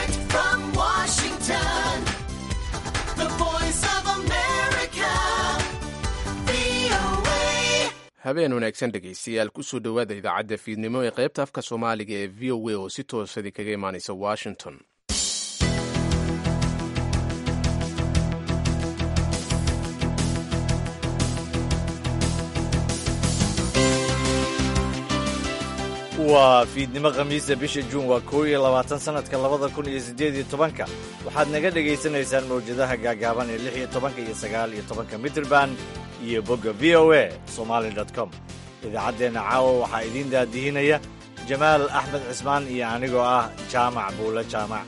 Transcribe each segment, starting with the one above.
Direct from Washington, the voice of America, VOA. habeen wanaagsan dhegaystayaal kusoo dhowaada idaacadda fiidnimo ee qaybta afka soomaaliga ee v o a oo si toosadi kaga imaanaysa washington waa fiidnimo khamiisa bisha juun waa koow iyo labaatan sannadka labada kun iyo siddeed iyo tobanka waxaad naga dhegaysanaysaan mawjadaha gaagaaban ee lix iyo tobanka iyo sagaal iyo tobanka mitrban iyo bogga v o a somali com idaacaddeenna caawa waxaa idiin daadihinaya jamaal axmed cismaan iyo anigoo ah jaamac buulo jaamac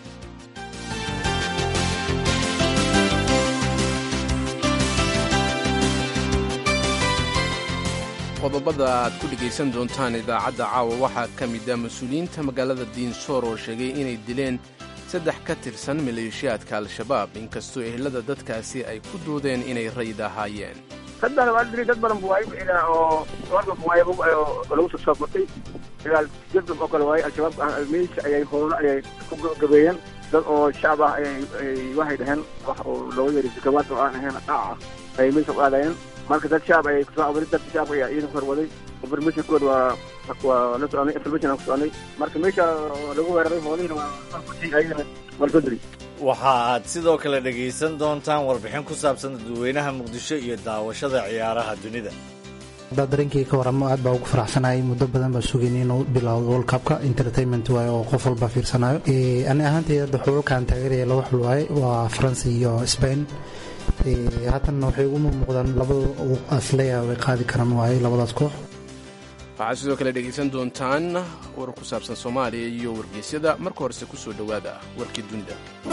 qodobada aad ku dhegaysan doontaan idaacadda caawa waxaa ka mid ah mas-uuliyiinta magaalada diinsoor oo sheegay inay dileen saddex ka tirsan maleeshiyaadka al-shabaab inkastoo ehelada dadkaasi ay ku doodeen inay rayid ahaayeen haddana waa diri dad badan bu waaye wixii oo warkan waaye oo lagu soo soobatay dagaal jadab oo kale waaye al-shabaab meesha ayay howlo ayay ku gabeeyeen dad oo shacab ah ayay waxay dhaheen wax oo looga yeeray sakawaad oo aan ahayn dhac ah ayay meesha u aadayeen marka dad shacab ayay kusoo abuuray dad shacab ayaa ciidan horwaday informationkooda waa waa la soconay information aan ku soconay marka meesha lagu weeraray hoolihina waa ayagana waa lasoo diray waxa aad sidoo kale dhegaysan doontaan warbixin ku saabsan dadweynaha muqdisho iyo daawashada ciyaaraha dunida haddaa dareenkii ka waramo aad baa ugu faraxsanahay muddo badan baa sugaynay inuu bilowdo world cupka entertainment waaye oo qof walba fiirsanayo ani ahaantay hadda xulalkaan taageeraya laba xul waaye waa faransa iyo spain haatanna waxay ugu muuqdaan labada asleya way qaadi karaan waaye labadaas koox waxaad sidoo kale dhegaysan doontaan war ku saabsan soomaaliya iyo wargeysyada marka horese ku soo dhowaada warkii dunida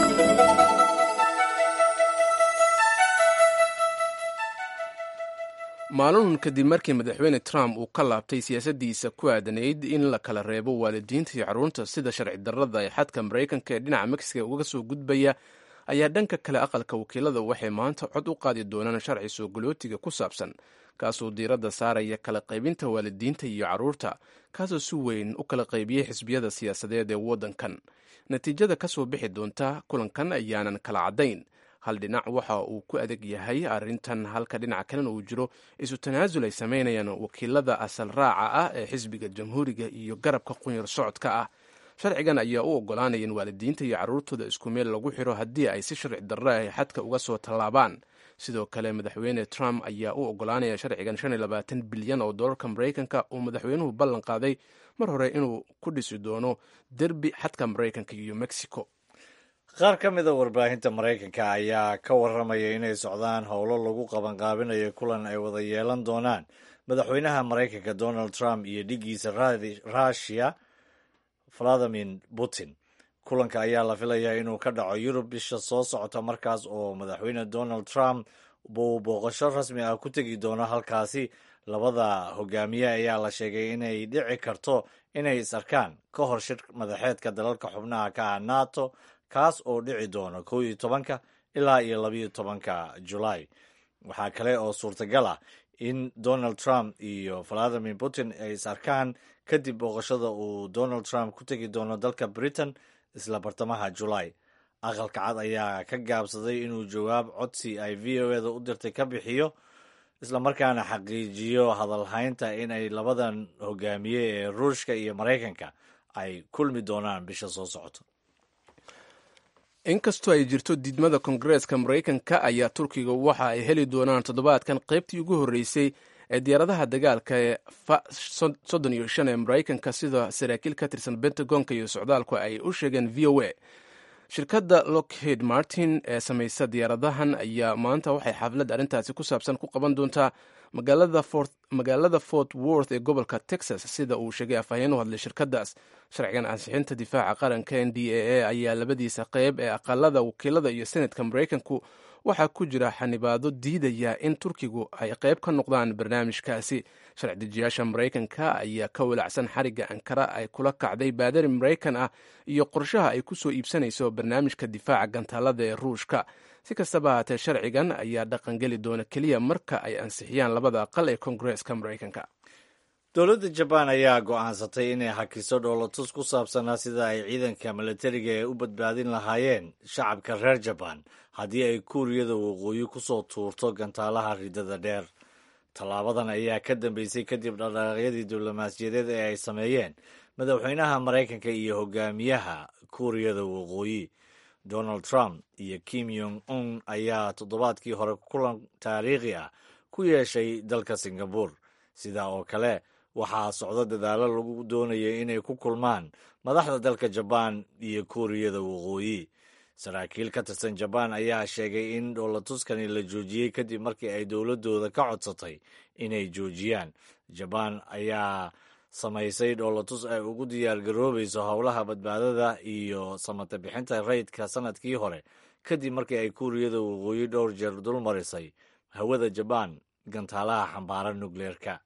maalin kadib markii madaxweyne trump uu ka laabtay siyaasaddiisa ku aadanayd in la kala reebo waalidiinta iyo carruurta sida sharci darrada ee xadka maraykanka ee dhinaca mexiga uga soo gudbaya ayaa dhanka kale aqalka wakiilada waxay maanta cod u qaadi doonaan sharci soo galootiga ku saabsan kaasoo diiradda saaraya kala qaybinta waalidiinta iyo carruurta kaasoo si weyn u kala qaybiyey xisbiyada siyaasadeed ee waddankan natiijada ka soo bixi doonta kulankan ayaanan kala caddayn hal dhinac waxa uu ku adag yahay arrintan halka dhinaca kalena uu jiro isu tanaasul ay samaynayaan wakiilada asal raaca ah ee xisbiga jamhuuriga iyo garabka qunyar socodka ah sharcigan ayaa u oggolaanaya in waalidiinta iyo carruurtooda isku meel lagu xiro haddii ay si sharci darro ah xadka uga soo tallaabaan sidoo kale madaxweyne trump ayaa u oggolaanaya sharcigan shan iyo labaatan bilyan oo dollarka maraykanka uu madaxweynuhu ballan qaaday mar hore inuu ku dhisi doono derbi xadka maraykanka iyo mexico qaar ka mida warbaahinta maraykanka ayaa ka warramaya inay socdaan howlo lagu qabanqaabinayo kulan ay wada yeelan doonaan madaxweynaha maraykanka donald trump iyo dhiggiisa rushia valadimir putin kulanka ayaa la filayaa inuu ka dhaco yurub bisha soo socota markaas oo madaxweyne donald trump buu booqasho rasmi ah ku tegi doono halkaasi labada hogaamiye ayaa la sheegay inay dhici karto inay is arkaan ka hor shir madaxeedka dalalka xubnaha ka ah nato kaas oo dhici doona kow iyo tobanka ilaa iyo labayo tobanka julaay waxaa kale oo suurtagal ah in donald trump iyo valadimir putin ay is arkaan kadib booqashada uu donald trump ku tegi doono dalka britain isla bartamaha julaay aqalka cad ayaa ka gaabsaday inuu jawaab codsi ay v o eda u dirtay ka bixiyo islamarkaana xaqiijiyo hadalhaynta in ay labadan hogaamiye ee ruushka iyo maraykanka ay kulmi doonaan bisha soo socota inkastoo ay jirto diidmada kongareeska maraykanka ayaa turkiga waxa ay heli doonaan toddobaadkan qaybtii ugu horreysay ee diyaaradaha dagaalka ee soddon iyo shan ee maraykanka sida saraakiil ka tirsan bentagonka iyo socdaalku ay u sheegeen v o a shirkadda lockheed martin ee samaysa diyaaradahan ayaa maanta waxay xaflad arrintaasi ku saabsan ku qaban doontaa magaalada fort worth ee gobolka texas sida uu sheegay afhayeen u hadlay shirkaddaas sharcigan ansixinta difaaca qaranka n d a a ayaa labadiisa qeyb ee aqalada wakiilada iyo senatka maraykanku waxaa ku jira xanibaado diidaya in turkigu ay qayb ka noqdaan barnaamijkaasi sharci dejiyaasha maraykanka ayaa ka walacsan xarigga ankara ay kula kacday baadari maraykan ah iyo qorshaha ay ku soo iibsanayso barnaamijka difaaca gantaalada ee ruushka si kastaba haatee sharcigan ayaa dhaqangeli doona keliya marka ay ansixiyaan labada aqal ee koongareeska maraykanka dowladda jabaan ayaa go'aansatay inay hakiso dhoolatus ku saabsanaa sida ay ciidanka milatariga ee u badbaadin lahaayeen shacabka reer jabaan haddii ay kuuriyada waqooyi ku soo tuurto gantaalaha ridada dheer tallaabadan ayaa ka dambeysay kadib dhaqdhaqaaqyadii diblomaasiyadeed ee ay sameeyeen madaxweynaha maraykanka iyo hogaamiyaha kuuriyada waqooyi donald trump iyo kim yong un ayaa toddobaadkii hore kulan taariikhi ah ku yeeshay dalka singabur sidaa oo kale waxaa socdo dadaalo lagu doonaya inay ku kulmaan madaxda dalka jabaan iyo kuuriyada waqooyi saraakiil ka tirsan jabaan ayaa sheegay in dhoolatuskani la joojiyey kadib markii ay dowladooda ka codsatay inay joojiyaan jabaan ayaa samaysay dhoolatus ay ugu diyaargaroobayso howlaha badbaadada iyo samata bixinta rayidka sanadkii hore kadib markii ay kuuriyada waqooyi dhowr jeer dul marisay hawada jabaan gantaalaha xambaara nukleerka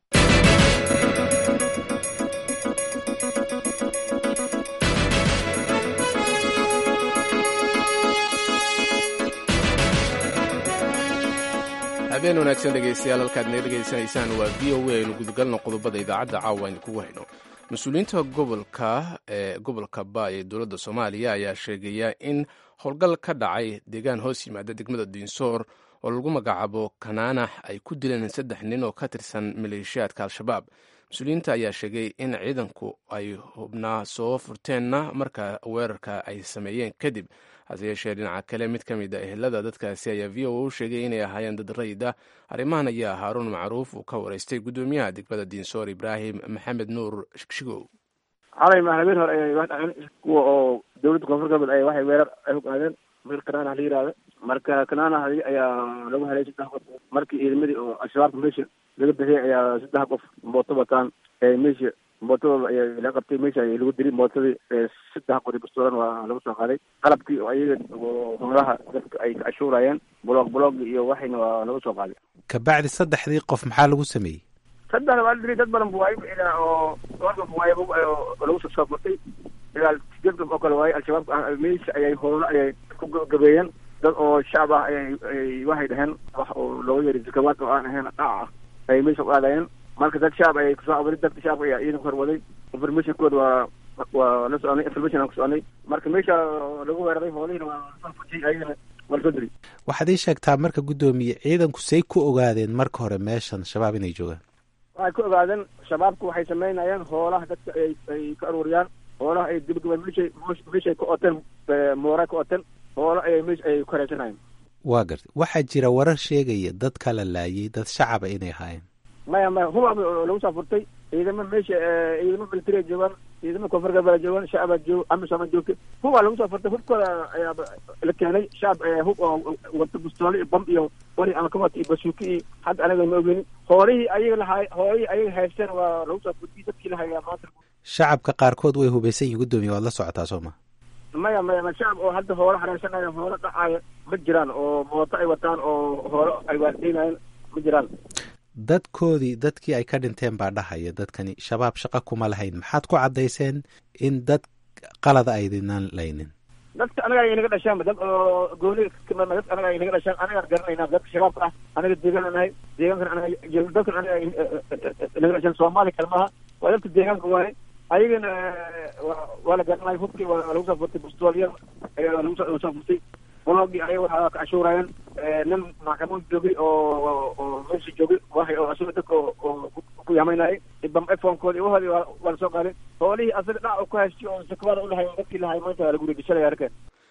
habeen wanaagsan dhegaystayaal halkaad naga dhegaysanaysaan waa v o a aynu gudagalno qodobada idaacadda caawa aynu kugu hayno mas-uuliyiinta gobolka ee gobolka ba ee dowladda soomaaliya ayaa sheegaya in howlgal ka dhacay deegaan hoos yimaada degmada diinsoor oo lagu magacaabo kanaanax ay ku dileen saddex nin oo ka tirsan maleeshiyaadka al-shabaab mas-uuliyiinta ayaa sheegay in ciidanku ay hubnaa soo furteenna marka weerarka ay sameeyeen kadib hase yeeshee dhinaca kale mid ka mid a ehelada dadkaasi ayaa v o a u sheegay inay ahaayeen dad rayid ah arrimahan ayaa haaruun macruuf uu ka wareystay guddoomiyaha degmada diinsoor ibraahim maxamed nuur shigshigow xalay maalmeen hore ayay wax dhaceen kuwa oo dowladda koonfur galbeed ay waxay weerar ay hogaadeen meel kanaanaha la yihahda marka kanaanaha ayaa lagu helay saddex qof markii ciidamadii oo al-shabaabka meesha laga bixiyay ayaa saddex qof mooto wataan ee meesha mootadooda ayaa laga qabtay meesha ay lagu diri mootadii saddex qori bastoolan waa lagu soo qaaday qalabkii oo ayaga oo howlaha dadka ay ka cashuurayeen bloog bloog iyo waxayna waa lagu soo qaaday kabacdi saddexdii qof maxaa lagu sameeyey saddex waa la diri dad badan bu waay ilaa oo dhowr qof waay lagu soo soo furtay ilaa sideed qof oo kale waaye al-shabaab meesha ayay howlo ayay ku gabeeyeen dad oo shacab ah ayay ay waxay dhaheen wax oo looga yeeri zakawaad oo aan ahayn dhac ah ayay meesha u aadayeen marka dad shacab ayay kusoo abaday dadka shacabka ayaa ciidanka horwaday informationkooda waa waa la soconay information aan ku soconay marka meesha lagu weeraray hoolihina waa lasoo fujiyay ayagana waa lasoo diri waxaad ii sheegtaa marka guddoomiye ciidanku say ku ogaadeen marka hore meeshan shabaab inay joogaan waxay ku ogaadeen shabaabku waxay samaynayeen hoolaha dadka ay ay ka aruuriyaan hoolaha ay gabagabaan meeshay meeshay ka oteen mooray ka oteen hoolo ayay meesha ay ku hareysanayeen waa gartay waxaa jira warar sheegaya dad kala laayay dad shacaba inay ahaayeen maya maya huba lagu soo furtay ciidamo meesha ciidamo militariya joogaan ciidamo koonfur galbeed joogaan shacaba joog amisama joogta huba lagu soo furtay hubkooda ayaa la keenay shacab hub oo wata bustoole iyo bam iyo wari ama ka wata iyo basuuki iyo hadda anaga ma ogeynin hoolihii ayaga lahaay hoolihii ayaga haysteen waa lagu soo furtay dadkii lahayaa maanta shacabka qaarkood way hubaysan yihin guddoomiye waad la socotaa soo ma maya maya ma shacab oo hadda hoolo xareysanayo hoolo dhacaayo ma jiraan oo mooto ay wataan oo hoolo ay waardeynayeen ma jiraan dadkoodii dadkii ay ka dhinteen baa dhahaya dadkani shabaab shaqa kuma lahayn maxaad ku caddayseen in dad qalada aydinaan laynin dadka anaga ay naga dhashaan dad oo gooni dad anaga ay naga dhashaan anagaan garanayna dadka shabaabka ah anaga deegaan nahay deegaankan anaga dadkan anaga naga dhashaan soomaali kalmaha waa dadka deegaanka waaye ayagana waa la garanaya hubkii waa lagu soo furtay bustoolya ayaa lagu soo furtay blogii ayaga waxaa ka cashuurayeen nin maxkamad joogay oo oo meesha joogay waxay oo asaga dadka oo ku yamaynayay bam iphonekooda uhoodii waa lasoo qaaday hoolihii asaga dhac ku haystay oo sakwaada ulahay dadkii lahay maanta lagu regishanaya arkeen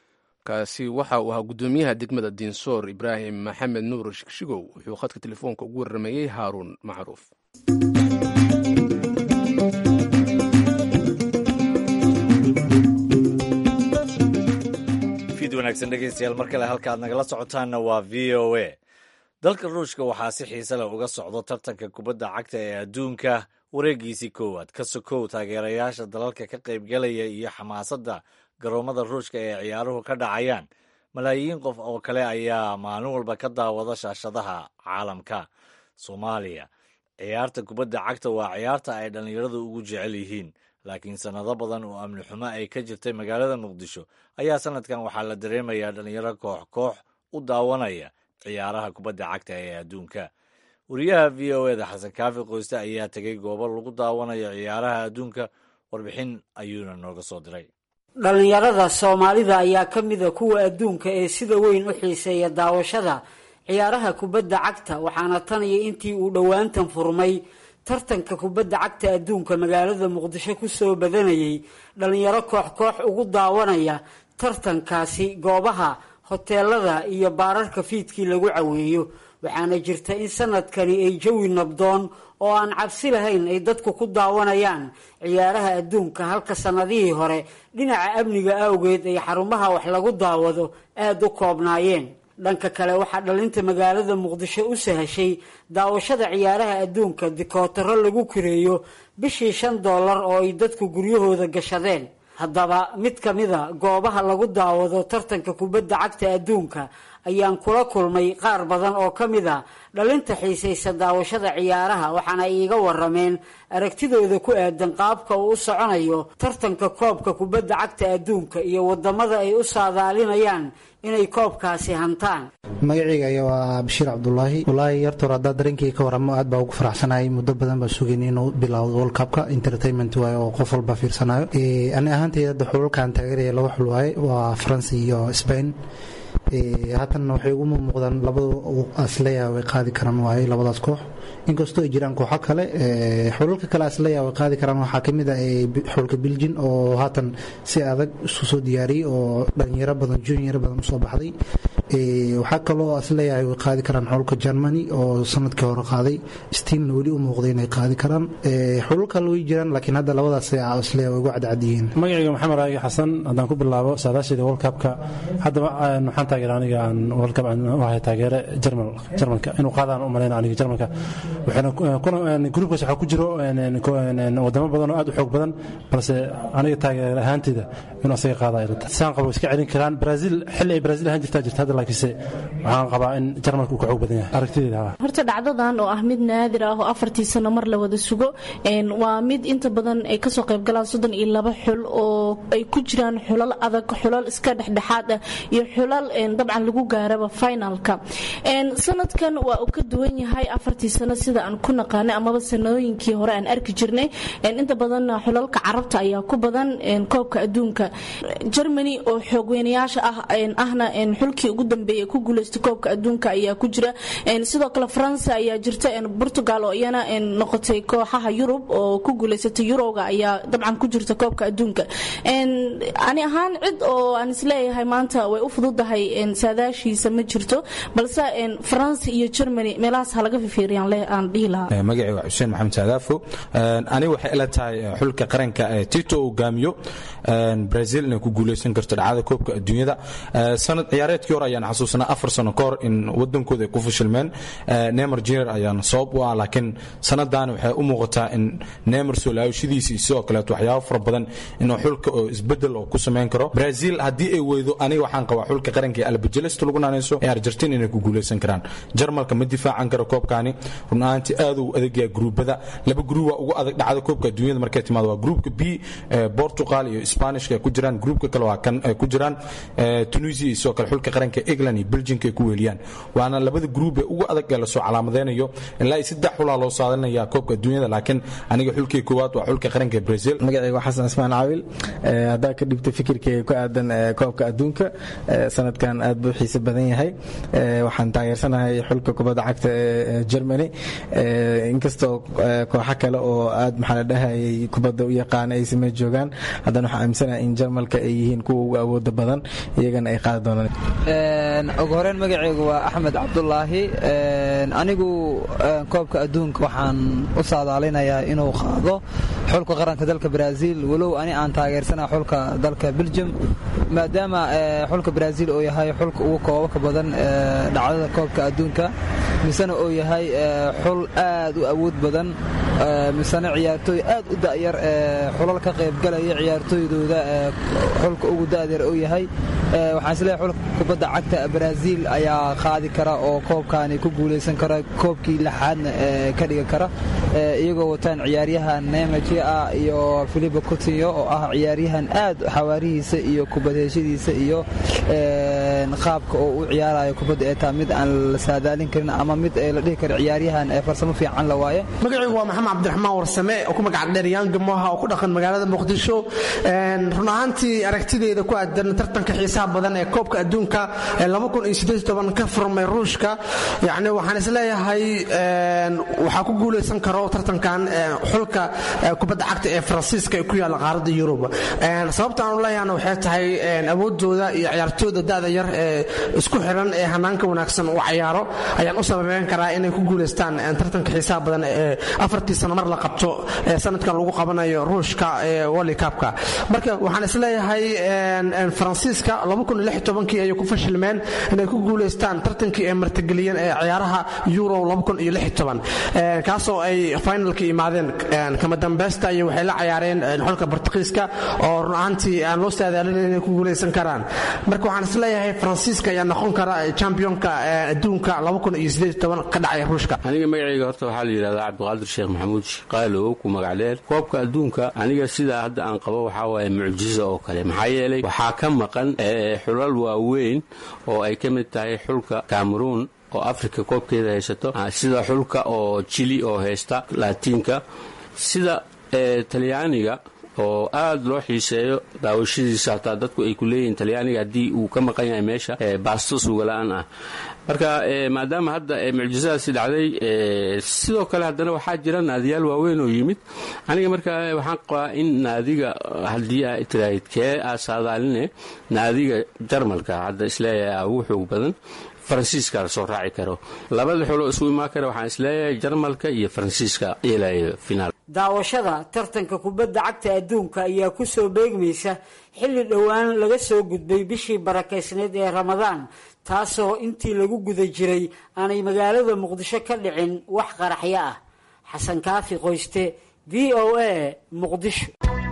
kaasi waxa uu ahaa guddoomiyaha degmada diinsoor ibraahim maxamed nuur shigshigow wuxuu khadka telefoonka ugu warrameeyey haaruun macruuf wanaagsan dhegeystayaal mar kale halka aad nagala socotaanna waa v o a dalka ruushka waxaa si xiise leh uga socdo tartanka kubadda cagta ee adduunka wareegiisii koowaad ka sokow taageerayaasha dalalka ka qaybgalaya iyo xamaasadda garoomada ruushka ee ciyaaruhu ka dhacayaan malaayiin qof oo kale ayaa maalin walba ka daawada shaashadaha caalamka soomaaliya ciyaarta kubadda cagta waa ciyaarta ay dhallinyaradu ugu jecel yihiin laakiin sannado badan oo amni xumo ay ka jirtay magaalada muqdisho ayaa sanadkan waxaa la dareemayaa dhallinyaro koox koox u daawanaya ciyaaraha kubadda cagta ee adduunka wariyaha v o eda xasan kaafi qoyste ayaa tegay goobo lagu daawanayo ciyaaraha adduunka warbixin ayuuna nooga soo diray dhallinyarada soomaalida ayaa ka mida kuwa adduunka ee sida weyn u xiiseeya daawashada ciyaaraha kubadda cagta waxaana tan iyo intii uu dhowaantan furmay tartanka kubadda cagta adduunka magaalada muqdisho kusoo badanayay dhallinyaro koox koox ugu daawanaya tartankaasi goobaha hoteelada iyo baararka fiidkii lagu caweeyo waxaana jirta in sanadkani ay jawi nabdoon oo aan cabsi lahayn ay dadku ku daawanayaan ciyaaraha adduunka halka sanadihii hore dhinaca amniga awgeed ay xarumaha wax lagu daawado aada u koobnaayeen dhanka kale waxaa dhalinta magaalada muqdisho u sahashay daawashada ciyaaraha adduunka dikootaro lagu kireeyo bishii shan dollar oo ay dadku guryahooda gashadeen haddaba mid ka mida goobaha lagu daawado tartanka kubadda cagta adduunka ayaan kula kulmay qaar badan oo ka mid a dhalinta xiisaysa daawashada ciyaaraha waxaana ay iiga warameen aragtidooda ku aadan qaabka uu u soconayo tartanka koobka kubadda cagta adduunka iyo wadamada ay u saadaalinayaan inay koobkaasi hantaan magacayga ayaa waa bashiir cabdulaahi walaahi yartoor haddaa dareenkii ka waramo aad baa ugu faraxsanahay muddo badan baa sugayn inuu bilowdo world cupka entertainment waaye oo qof walba fiirsanayo ani ahaantayda hadda xulalkaan taageeraya laba xul waaye waa faransa iyo spain haatan waxay ugu muuqdaan labadu asleya way qaadi karaan waaye labadaas koox inkastoo ay jiraan kooxo kale xulalka kale asleya way qaadi karaan waxaa kamid ah xulka biljin oo haatan si adag isku soo diyaariyey oo dhalinyaro badan junior badan usoo baxday waxaa kaloo asleeyahay way qaadi karaan xulka germany oo sanadkii hore qaaday stiinna weli u muuqday inay qaadi karaan xulal kale way jiraan laakiin hadda labadaas asleeya way ugu cadcadyihiin magacayga maxamed raagi xasan haddaan ku bilaabo saadaasheeda world cupka haddaba waxaan taageera aniga aan world cup wahay taageere jarmal jarmalka inuu qaadaan u malayna aniga jarmalka waxayna gruubkaas waxaa ku jiro wadamo badan oo aad u xoog badan balse aniga taageer ahaanteyda inuu asaga qaada ilata saan qabo iska celin karaan brazil xilli ay brazil ahaan jirtaa jirta hadda laakiinse waxaan qabaa in jarmalka uu ka xoog badan yahay aragtideyda horta dhacdadan oo ah mid naadir ah oo afartii sano mar la wada sugo waa mid inta badan ay kasoo qayb galaan soddon iyo laba xul oo ay ku jiraan xulal adag xulal iska dhexdhexaad ah iyo xulal dabcan lagu gaaraba finalka sanadkan waa uu ka duwan yahay afartii sano sida aan ku naqaanay amaba sanooyinkii hore aan arki jirnay inta badan xulalka carabta ayaa ku badan koobka adduunka germany oo xoogweynayaasha ah ahna xulkii ugu dambeeyay ku guuleystay koobka adduunka ayaa ku jira sidoo kale faransa ayaa jirta portugal oo iyana noqotay kooxaha yurub oo ku guuleysatay yuroga ayaa dabcan ku jirta koobka adduunka ani ahaan cid oo aan isleeyahay maanta way u fududahay saadaashiisa ma jirto balse faransa iyo germany meelahaas ha laga fifiiriyaan aan dhihi lahaa magacii waa xuseen maxamed saadaafo ani waxay ila tahay xulka qaranka tito hogaamiyo brazil inay ku guuleysan karto dhacdada koobka adduunyada sanad ciyaareedkii hore ayaan xasuusanaa afar sano ka hor in wadankooda ay ku fashilmeen neymar junior ayaan sabab u ah laakiin sanadaani waxay u muuqataa in neymar soo laawashadiisii sidoo kaleeto waxyaabo fara badan inuu xulka oo isbedel oo ku samayn karo brazil haddii ay weydo aniga waxaan qabaa xulka qaranka ee albajelesta lagu naanayso ee argentin inay ku guuleysan karaan jarmalka ma difaacan karo koobkaani run ahaantii aad uu adagyaa gruubada laba gruub waa ugu adag dhacda koobka adduunyada markay timaado waa gruubka b portugal iyo spanishka ay ku jiraan gruubka kale waa kan ay ku jiraan tunisia iyo sidoo kale xulka qaranka england iyo belgiumka ay ku weeliyaan waana labada gruub ee ugu adag ee lasoo calaamadeynayo ilaa iyo saddex xulaa loo saadanaya koobka adduunyada laakiin aniga xulkii koowaad waa xulka qaranka ee brazil magacayga xasan ismaan caawil haddaa ka dhibta fikirkayga ku aadan koobka adduunka sanadkan aad buu xiise badan yahay waxaan taageersanahay xulka kubadda cagta ee germany inkastoo kooxo kale oo aad maxaa la dhahayay kubadda u yaqaana ay samey joogaan haddana waxaan aaminsanahay in jarmalka ay yihiin kuwa ugu awooda badan iyagana ay qaadi doonaan ugu horeyn magacaygu waa axmed cabdulaahi anigu koobka adduunka waxaan u saadaalinayaa inuu qaado xulka qaranka dalka brazil walow ani aan taageersana xulka dalka belgium maadaama xulka brazil uu yahay xulka ugu koobabka badan dhacdada koobka adduunka misena uu yahay xul aad u awood badan misena ciyaartooy aad u da'yar xulal ka qaybgalaya ciyaartooydooda xulka ugu da'yar uu yahay waxaan isleeyahay xulka kubadda cagta brazil ayaa qaadi kara oo koobkaani ku guulaysan kara koobkii lixaadna ka dhigan kara iyagoo wataan ciyaaryahan nemaji ah iyo filipo coutinho oo ah ciyaaryahan aad xawaarihiisa iyo kubadheeshadiisa iyo qaabka oo u ciyaarayo kubadda ee taa mid aan la saadaalin karin ama mid la dhihi karo ciyaaryahan farsamo fiican la waaye magacaygu waa maxamed cabdiraxmaan warsame oo ku magac dheer yaanga moha oo ku dhaqan magaalada muqdisho run ahaantii aragtideeda ku aadan tartanka xiisaha badan ee koobka adduunka ee ka furmay ruushka yani waxaan isleeyahay waxaa ku guulaysan karo tartankan xulka kubadda cagta ee faransiiska ee ku yaalla qaaradda yurub sababta aanu leeyahana waxay tahay awoodooda iyo ciyaartooyda da'da yar ee isku xiran ee hanaanka wanaagsan uu cayaaro ayaan u sababeyn karaa inay ku guulaystaan tartanka xiisaha badan ee afartii sano mar la qabto ee sanadkan lagu qabanayo ruushka ee wolikabka marka waxaan isleeyahay faransiiska kii ayay ku fashilmeen inay ku guulaystaan tartankii ay martigeliyeen ee ciyaaraha euro kaasoo ay finalka imaadeen kama dambeysta iyo waxay la cayaareen xulka bortuqiiska oo run ahaantii aan loo saadaalin inay ku guulaysan karaan marka waxaan isleeyahay faransiiska ayaa noqon kara championka adduunka ka dhacay ruushka aniga magacayga horta waxaa la yidhahdaa cabdiqaadir sheekh maxamuud shiqaalow ku magacdheer koobka adduunka aniga sidaa hadda aan qabo waxaa waaye mucjizo oo kale maxaa yeelay waxaa ka maqan xulal waaweyn oo ay ka mid tahay xulka cameruun oo africa koobkeeda haysato sida xulka oo jili oo haysta laatiinka sida talyaaniga oo aad loo xiiseeyo daawashadiisa hataa dadku ay ku leeyihiin talyaaniga haddii uu ka maqan yahay meesha baasto suugala'aan ah marka maadaama hadda mucjisadaasi dhacday sidoo kale haddana waxaa jira naadiyaal waaweyn oo yimid aniga marka waxaan qabaa in naadiga haddii aa tiraahid kee aa saadaaline naadiga jarmalka hadda isleeyahay ugu xoog badan faransiiska la soo raaci karo labada xuloo isu imaan kara waxaan isleeyahay jarmalka iyo faransiiska yeelayo finaal daawashada tartanka kubadda cagta adduunka ayaa ku soo beegmaysa xilli dhowaan laga soo gudbay bishii barakaysneed ee ramadaan taasoo intii lagu guda jiray aanay magaalada muqdisho ka dhicin wax qaraxyo ah xasan kaafi qoyste v o a muqdisho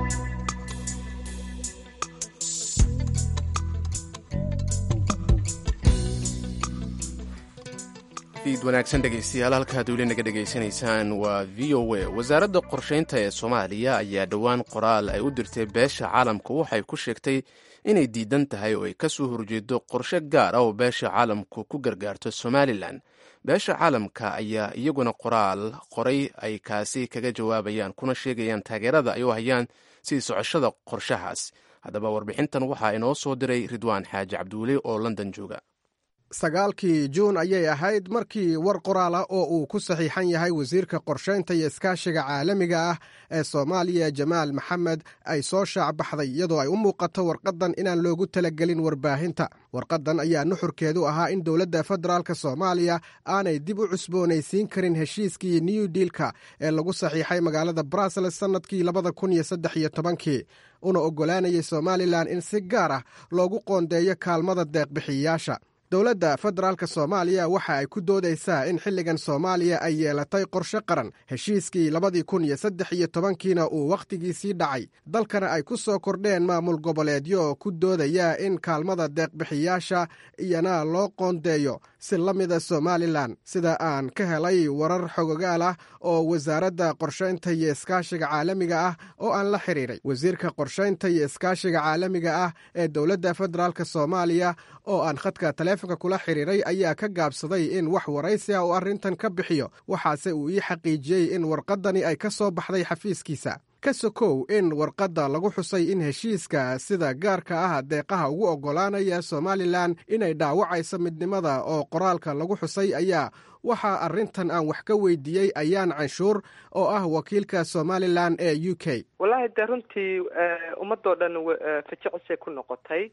iid wanaagsan dhegaystayaal halkaad weli naga dhegaysanaysaan waa v o a wasaaradda qorshaynta ee soomaaliya ayaa dhowaan qoraal ay u dirtay beesha caalamka waxay ku sheegtay inay diidan tahay oo ay ka soo horjeedo qorshe gaar ah oo beesha caalamku ku gargaarto somalilan beesha caalamka ayaa iyaguna qoraal qoray ay kaasi kaga jawaabayaan kuna sheegayaan taageerada ay u hayaan sidii socoshada qorshahaas haddaba warbixintan waxaa inoo soo diray ridwaan xaaji cabdiweli oo london jooga sagaalkii juun ayay ahayd markii war qoraal ah oo uu ku saxiixan yahay wasiirka qorshaynta iyo iskaashiga caalamiga ah ee soomaaliya jamaal maxamed ay soo shaac baxday iyadoo ay u muuqato warqaddan inaan loogu talagelin warbaahinta warqaddan ayaa nuxurkeedu ahaa in dowladda federaalk soomaaliya aanay dib u cusboonaysiin karin heshiiskii new diilka ee lagu saxiixay magaalada brussels sannadkii labada kun iyo saddex iyo tobankii una oggolaanayay somalilan in si gaar ah loogu qoondeeyo kaalmada deeqbixiyayaasha dowladda federaalk soomaaliya waxa ay ku doodaysaa in xilligan soomaaliya ay yeelatay qorshe qaran heshiiskii labadii kun iyo saddex iyo tobankiina uu wakhtigiisii dhacay dalkana ay ku soo kordheen maamul goboleedyo oo ku doodaya in kaalmada deeqbixiyaasha iyana loo qoondeeyo si la mida somalilan sida aan ka helay warar xogogaal ah oo wasaaradda qorshaynta iyo iskaashiga caalamiga ah oo aan la xiriiray wasiirka qorshaynta iyo iskaashiga caalamiga ah ee dowladda federaalk soomaaliya oo aan khadka taleefonka kula xiriiray ayaa ka gaabsaday in wax waraysi ah uu arrintan ka bixiyo waxaase uu ii xaqiijiyey in warqaddani ay ka soo baxday xafiiskiisa ka sokow in warqadda lagu xusay in heshiiska sida gaarka ah deeqaha ugu oggolaanaya somalilan inay dhaawacayso midnimada oo qoraalka lagu xusay ayaa waxaa arrintan aan wax ka weydiiyey ayaan canshuur oo ah wakiilka somalilan ee u k wallaahi de runtii ummadoo dhan fajicisay ku noqotay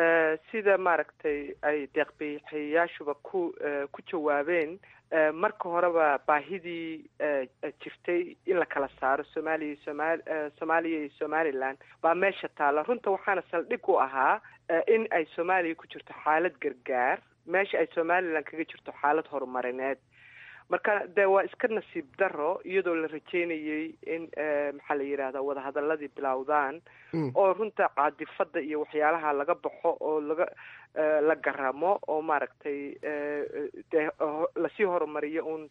sida maaragtay ay deeqbixiyayaashuba ku ku jawaabeen marka horeba baahidii jirtay in la kala saaro soomaaliya somal soomaaliya iyo somalilan baa meesha taalla runta waxaana saldhig u ahaa in ay soomaaliya ku jirto xaalad gargaar meesha ay somalilan kaga jirto xaalad horumarineed marka de waa iska nasiib daro iyadoo la rajeynayay in maxaa la yidhahda wadahadaladii bilowdaan oo runta caadifada iyo waxyaalaha laga baxo oo laga la garamo oo maaragtay de lasii horumariyo un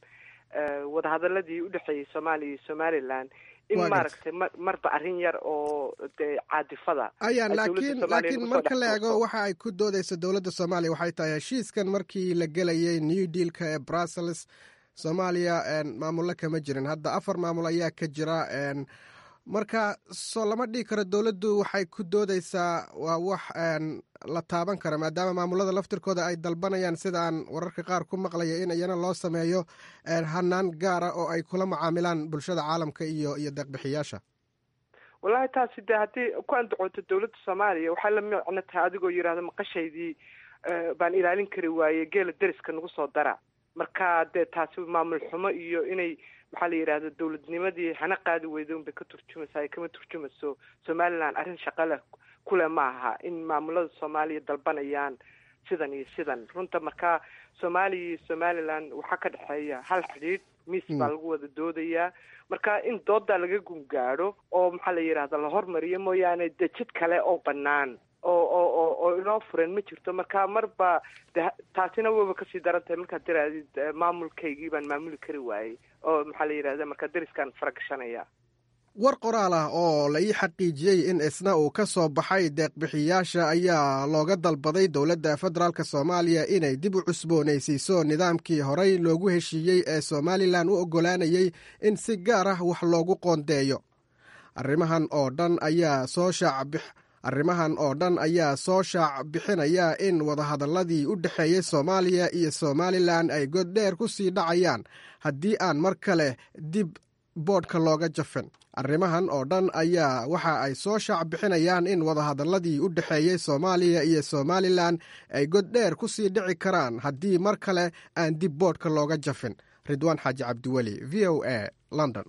wadahadaladii udhexeeyey soomaaliya iyo somaliland in Waa gartay. maaragtay mar marba arrin yar oo dee caadifada ayaan ay dowladda laakiin Soomaaliya laakiin nagu soo marka dhex la tuurto. eego waxa ay ku doodeysa dowladda soomaaliya waxay tahay heshiiskan markii la gelayay new dealka ee brussels soomaaliya een, maamulo kama jirin hadda afar maamul ayaa ka jira een, marka soo lama dhihi karo dowladdu waxay ku doodeysaa waa wax een, la taaban kara maadaama maamulada laftirkooda ay dalbanayaan sida aan wararka qaar ku maqlaya in iyana loo sameeyo een, hanaan gaara oo ay kula macaamilaan bulshada caalamka iyo iyo deeqbixiyaasha wallahi taasi de haddii ku andacooto dowladda soomaaliya waxay la micno tahay adigoo yidhaahdo maqashaydii eh, baan ilaalin kari waaye geela deriska nagu soo dara marka dee taasi maamul xumo iyo inay maxaa la yidhahda dowladnimadii hana qaadi weyda unbay ka turjumaysaa ay kama turjumayso somaliland arrin shaqa leh kule ma aha in maamulada soomaaliya dalbanayaan sidan iyo sidan runta marka soomaaliya iyo somaliland waxaa ka dhexeeya hal xidhiidh miis baa lagu wada doodayaa marka in doodaa laga gungaadho oo maxaa la yidhahda la hormariyo mooyaane de jid kale oo banaan oo oo oo oo inoo furan ma jirto marka marba de taasina waba kasii daran tahay markaad tirahdid eh, maamulkaygii baan maamuli kari waayey oo maxaa la yidhahda marka deriskaan faragashanaya war qoraal ah oo la ii xaqiijiyey in isna uu ka soo baxay deeqbixiyaasha ayaa looga dalbaday dowladda federaalk soomaaliya inay dib u cusboonaysiiso nidaamkii horey loogu heshiiyey ee somalilan u oggolaanayey in si gaar ah wax loogu qoondeeyo arrimahan oo dhan ayaa soo shaacbix arrimahan oo dhan ayaa soo shaac bixinaya in wadahadalladii u dhexeeyey soomaaliya iyo somalilan ay goddheer ku sii dhacayaan haddii aan mar kale dib boodhka looga jafin arrimahan oo dhan ayaa waxa ay soo shaac bixinayaan in wadahadalladii u dhexeeyey soomaaliya iyo somalilan ay goddheer ku sii dhici karaan haddii mar kale aan dib boodhka looga jafin ridwaan xaaji cabdiweli v o a london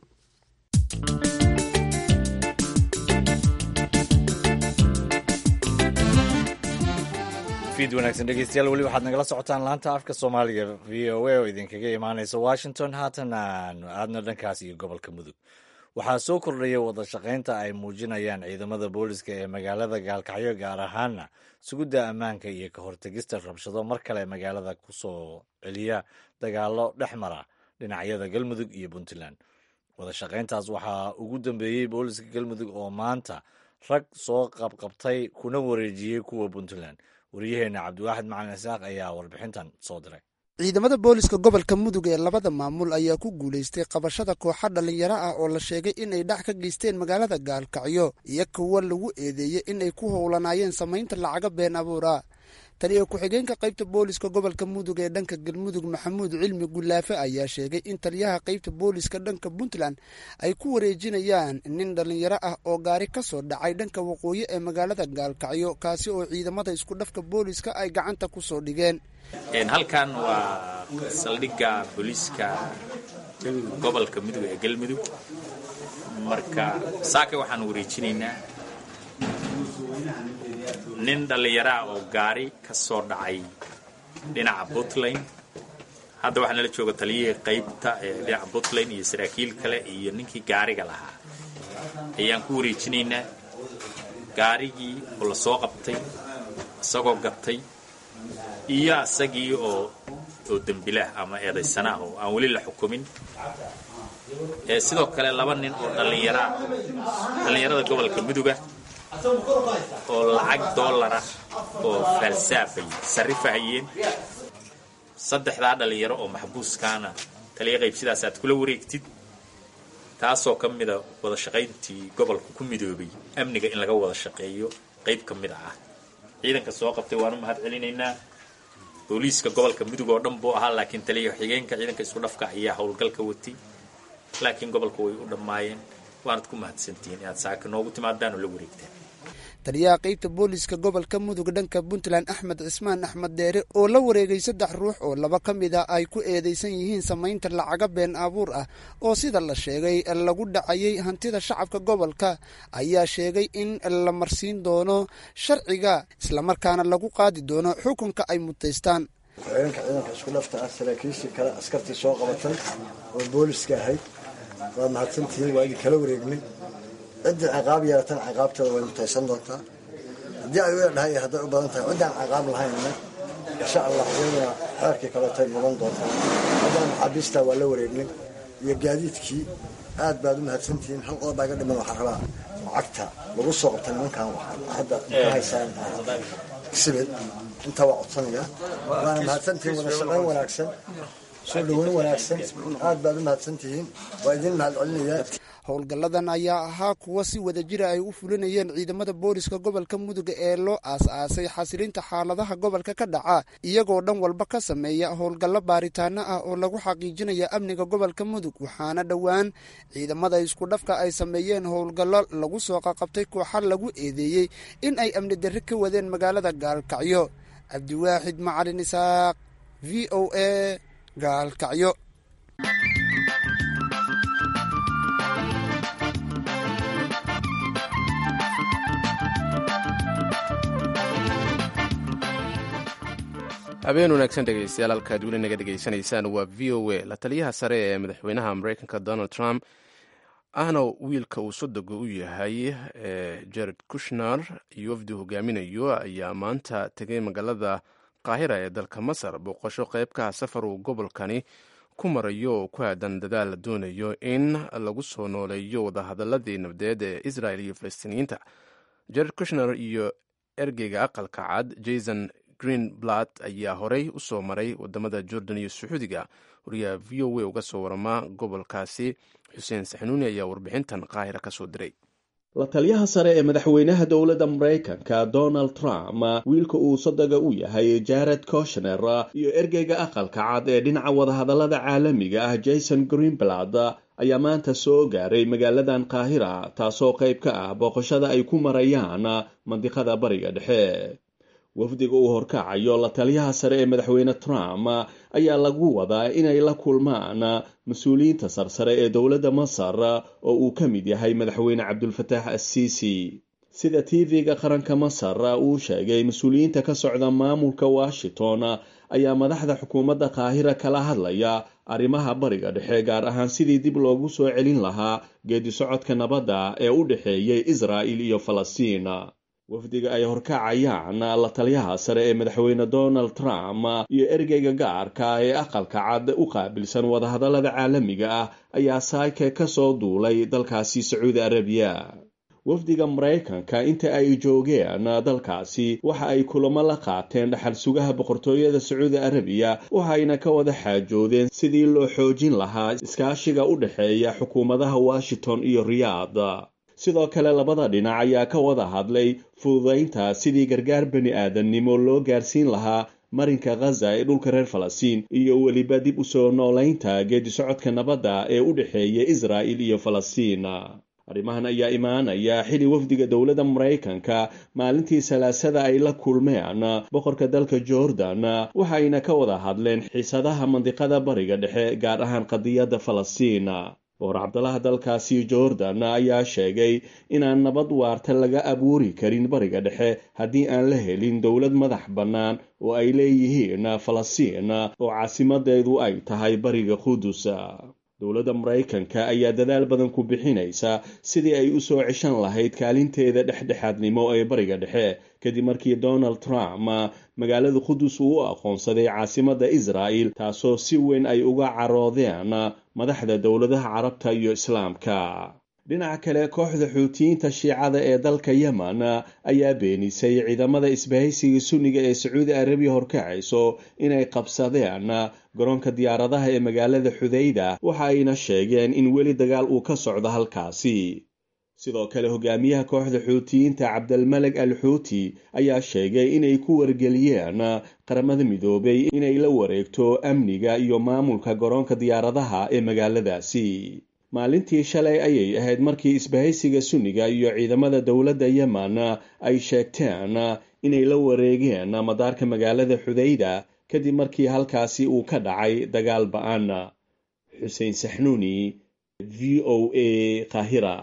fiid wanaagsan dhegeystayaal weli waxaad nagala socotaan laanta afka soomaaliga v o a oo idinkaga imaaneysa washington haatan aanu aadno dhankaas iyo gobolka mudug waxaa soo kordhaya wada shaqaynta ay muujinayaan ciidamada booliska ee magaalada gaalkacyo gaar ahaana sugidda ammaanka iyo ka hortegista rabshado mar kale magaalada ku soo celiya dagaalo dhex mara dhinacyada galmudug iyo puntland wada shaqayntaas waxaa ugu dambeeyey booliska galmudug oo maanta rag soo qabqabtay kuna wareejiyey kuwa puntland waryaheena cabdiwaaxid macalin isaaq ayaa warbixintan soo diray ciidamada booliska gobolka mudug ee labada maamul ayaa ku guulaystay qabashada kooxa dhallinyaro ah oo la sheegay inay dhac ka geysteen magaalada gaalkacyo iyo kuwa lagu eedeeyey inay ku howlanaayeen samaynta lacaga been abuura taliya ku-xigeenka qaybta booliska gobolka mudug ee dhanka galmudug maxamuud cilmi gulaafe ayaa sheegay in taliyaha qaybta booliska dhanka puntland ay ku wareejinayaan nin dhallinyaro ah oo gaari ka soo dhacay dhanka waqooyi ee magaalada gaalkacyo kaasi oo ciidamada isku dhafka booliska ay gacanta ku soo dhigeen halkan waa saldhigga booliiska gobolka mudug ee galmudug marka saaka waxaan wareejinaynaa nin dhallinyaraah oo gaari ka soo dhacay dhinaca puntland hadda waxaa nala jooga taliyihii qaybta ee dhinaca puntland iyo saraakiil kale iyo ninkii gaariga lahaa ayaan ku wareejinaynaa gaarigii oo la soo qabtay isagoo gatay iyo asagii oo oo dembilaah ama eedaysanaah oo aan weli la xukumin sidoo kale laba nin oo dhallinyaraa dhallinyarada gobolka muduga oo lacag doolara oo faalsaafay sarrifahayeen saddexdaa dhallinyaro oo maxbuuskaana taliya qayb sidaas aad kula wareegtid taasoo ka mida wada shaqayntii gobolka ku midoobay amniga in laga wada shaqeeyo qayb ka mid ah ciidanka soo qabtay waanu mahad celinaynaa booliiska gobolka mudug oo dhan buu ahaa laakiin taliya xigeenka ciidanka isku dhafka ayaa howlgalka watay laakiin gobolka way u dhammaayeen waanad ku mahadsantihiin inaad saaka noogu timaadaan oo la wareegtaan taliyaha qaybta booliska gobolka mudug dhanka puntland axmed cismaan axmed deere oo la wareegay saddex ruux oo laba ka mid a ay ku eedeysan yihiin samaynta lacaga been abuur ah oo sida la sheegay lagu dhacayay hantida shacabka gobolka ayaa sheegay in la marsiin doono sharciga islamarkaana lagu qaadi doono xukunka ay mutaystaan ku-xigeenka ciidanka isku dhafta ah saraakiishii kale askartii soo qabatay oo booliska ahayd waad mahadsantihiin waa idin kala wareegnay ciddii ciqaab yeelatan ciqaabteeda way mutaysan doontaa haddii ay u edhahay hadday u badan tahay ciddaan ciqaab lahaynna insha allah iyaduna xeerkii kaleetay mudan doontaa haddana maxaabiistaa waa la wareegnay iyo gaadiidkii aad baad u mahadsantihiin hal qodob baa iga dhiman waxaa rabaa lacagta lagu soo qabta nimankan hadda ka haysaan sibid intaa waa codsanaya waana mahadsantihiin wada shaqayn wanaagsan soo dhaweyn wanaagsan aad baad u mahadsantihiin waa idin mahad celinayaa howlgalladan ayaa ahaa kuwa si wada jira ay u fulinayeen ciidamada booliska gobolka mudug ee loo aas-aasay xasilinta xaaladaha gobolka ka dhaca iyagoo dhan walba ka sameeya howlgallo baaritaano ah oo lagu xaqiijinaya amniga gobolka mudug waxaana dhowaan ciidamada isku dhafka ay sameeyeen howlgallo lagu soo qaqabtay kooxa lagu eedeeyey in ay amni darri ka wadeen magaalada gaalkacyo cabdiwaaxid macalin isaaq v o a gaalkacyo habeen wanaagsan dhegeystayaal halkaad weli naga dhegeysanaysaan waa v o a la taliyaha sare ee madaxweynaha mareykanka donald trump ahna wiilka uu sodoga u yahay jared kushner iyo wafdi hogaaminayo ayaa maanta tegay magaalada qaahira ee dalka masar booqasho qeybkaha safar uu gobolkani ku marayo oo ku aadan dadaal la doonayo in lagu soo nooleeyo wadahadaladii nabdeed ee israel iyo falastiiniyiinta jared kushner iyo ergeyga aqalka cad jason greenblatt ayaa horey u soo maray wadamada jordan iyo sacuudiga wariyaha v o a uga soo warama gobolkaasi xuseen saxnuuni ayaa warbixintan qaahira ka soo diray la taliyaha sare ee madaxweynaha dowladda maraykanka donald trump wiilka uu sodoga u yahay jared koshner iyo ergeyga aqalka cad ee dhinaca wadahadallada caalamiga ah jason greenblatt ayaa maanta soo gaaray magaaladan qaahira taasoo qayb ka ah booqashada ay ku marayaan mandiqada bariga dhexe wafdiga uu horkacayo la taliyaha sare ee madaxweyne trump ayaa lagu wadaa inay la kulmaan mas-uuliyiinta sarsare ee dowladda masar oo uu ka mid yahay madaxweyne cabdulfataax assiisi sida tv-ga qaranka masar uu sheegay mas-uuliyiinta ka socda maamulka washington ayaa madaxda xukuumadda qaahira kala hadlaya arrimaha bariga dhexe gaar ahaan sidii dib loogu soo celin lahaa geedi socodka nabadda ee u dhexeeyay israa'il iyo falastiin wafdiga ay horkacayaan la taliyaha sare ee madaxweyne donald trump iyo ergeyga gaarka ee aqalka cad u qaabilsan wadahadallada caalamiga ah ayaa saake ka soo duulay dalkaasi sacuudi arabiya wafdiga maraykanka inta ay joogeen dalkaasi waxa ay kulamo la qaateen dhaxal sugaha boqortooyada sacuudi arabiya waxayna ka wada xaajoodeen sidii loo xoojin lahaa iskaashiga u dhexeeya xukuumadaha washington iyo riyaad sidoo kale labada dhinac ayaa ka wada hadlay fududaynta sidii gargaar bani aadamnimo loo gaarsiin lahaa marinka khaza ee dhulka reer falastiin iyo weliba dib u soo noolaynta geedi socodka nabadda ee u dhexeeya israa'il iyo falastiin arrimahan ayaa imaanaya xili wafdiga dowladda maraykanka maalintii salaasada ay la kulmeen boqorka dalka jordan waxayna ka wada hadleen xiisadaha mandiqada bariga dhexe gaar ahaan qadiyadda falastiin boqor cabdalaha dalkaasi jordan ayaa sheegay inaan nabad waarta laga abuuri karin bariga dhexe haddii aan la helin dowlad madax bannaan oo ay leeyihiin falastiin oo caasimadeedu ay tahay bariga qudus dowladda maraykanka ayaa dadaal badan ku bixinaysa sidii ay u soo ceshan lahayd kaalinteeda dhexdhexaadnimo ee bariga dhexe kadib markii donald trump magaalada qudus uu u aqoonsaday caasimadda israa'il taasoo si weyn ay uga caroodeen madaxda dowladaha carabta iyo islaamka dhinaca kale kooxda xuutiyiinta shiicada ee dalka yemen ayaa beenisay ciidamada isbahaysiga sunniga ee sacuudi arabiya horkacayso inay qabsadeen garoonka diyaaradaha ee magaalada xudayda waxa ayna sheegeen in weli dagaal uu ka socdo halkaasi sidoo kale hogaamiyaha kooxda xuutiyiinta cabdalmaleg al xuuti ayaa sheegay inay ku wargeliyeen qaramada midoobay inay la wareegto amniga iyo maamulka garoonka diyaaradaha ee magaaladaasi maalintii shalay ayay ahayd markii isbahaysiga sunniga iyo ciidamada dowladda yemen ay sheegteen inay la wareegeen madaarka magaalada xudayda kadib markii halkaasi uu ka dhacay dagaal ba-an xuseen saxnuuni v o a qaahira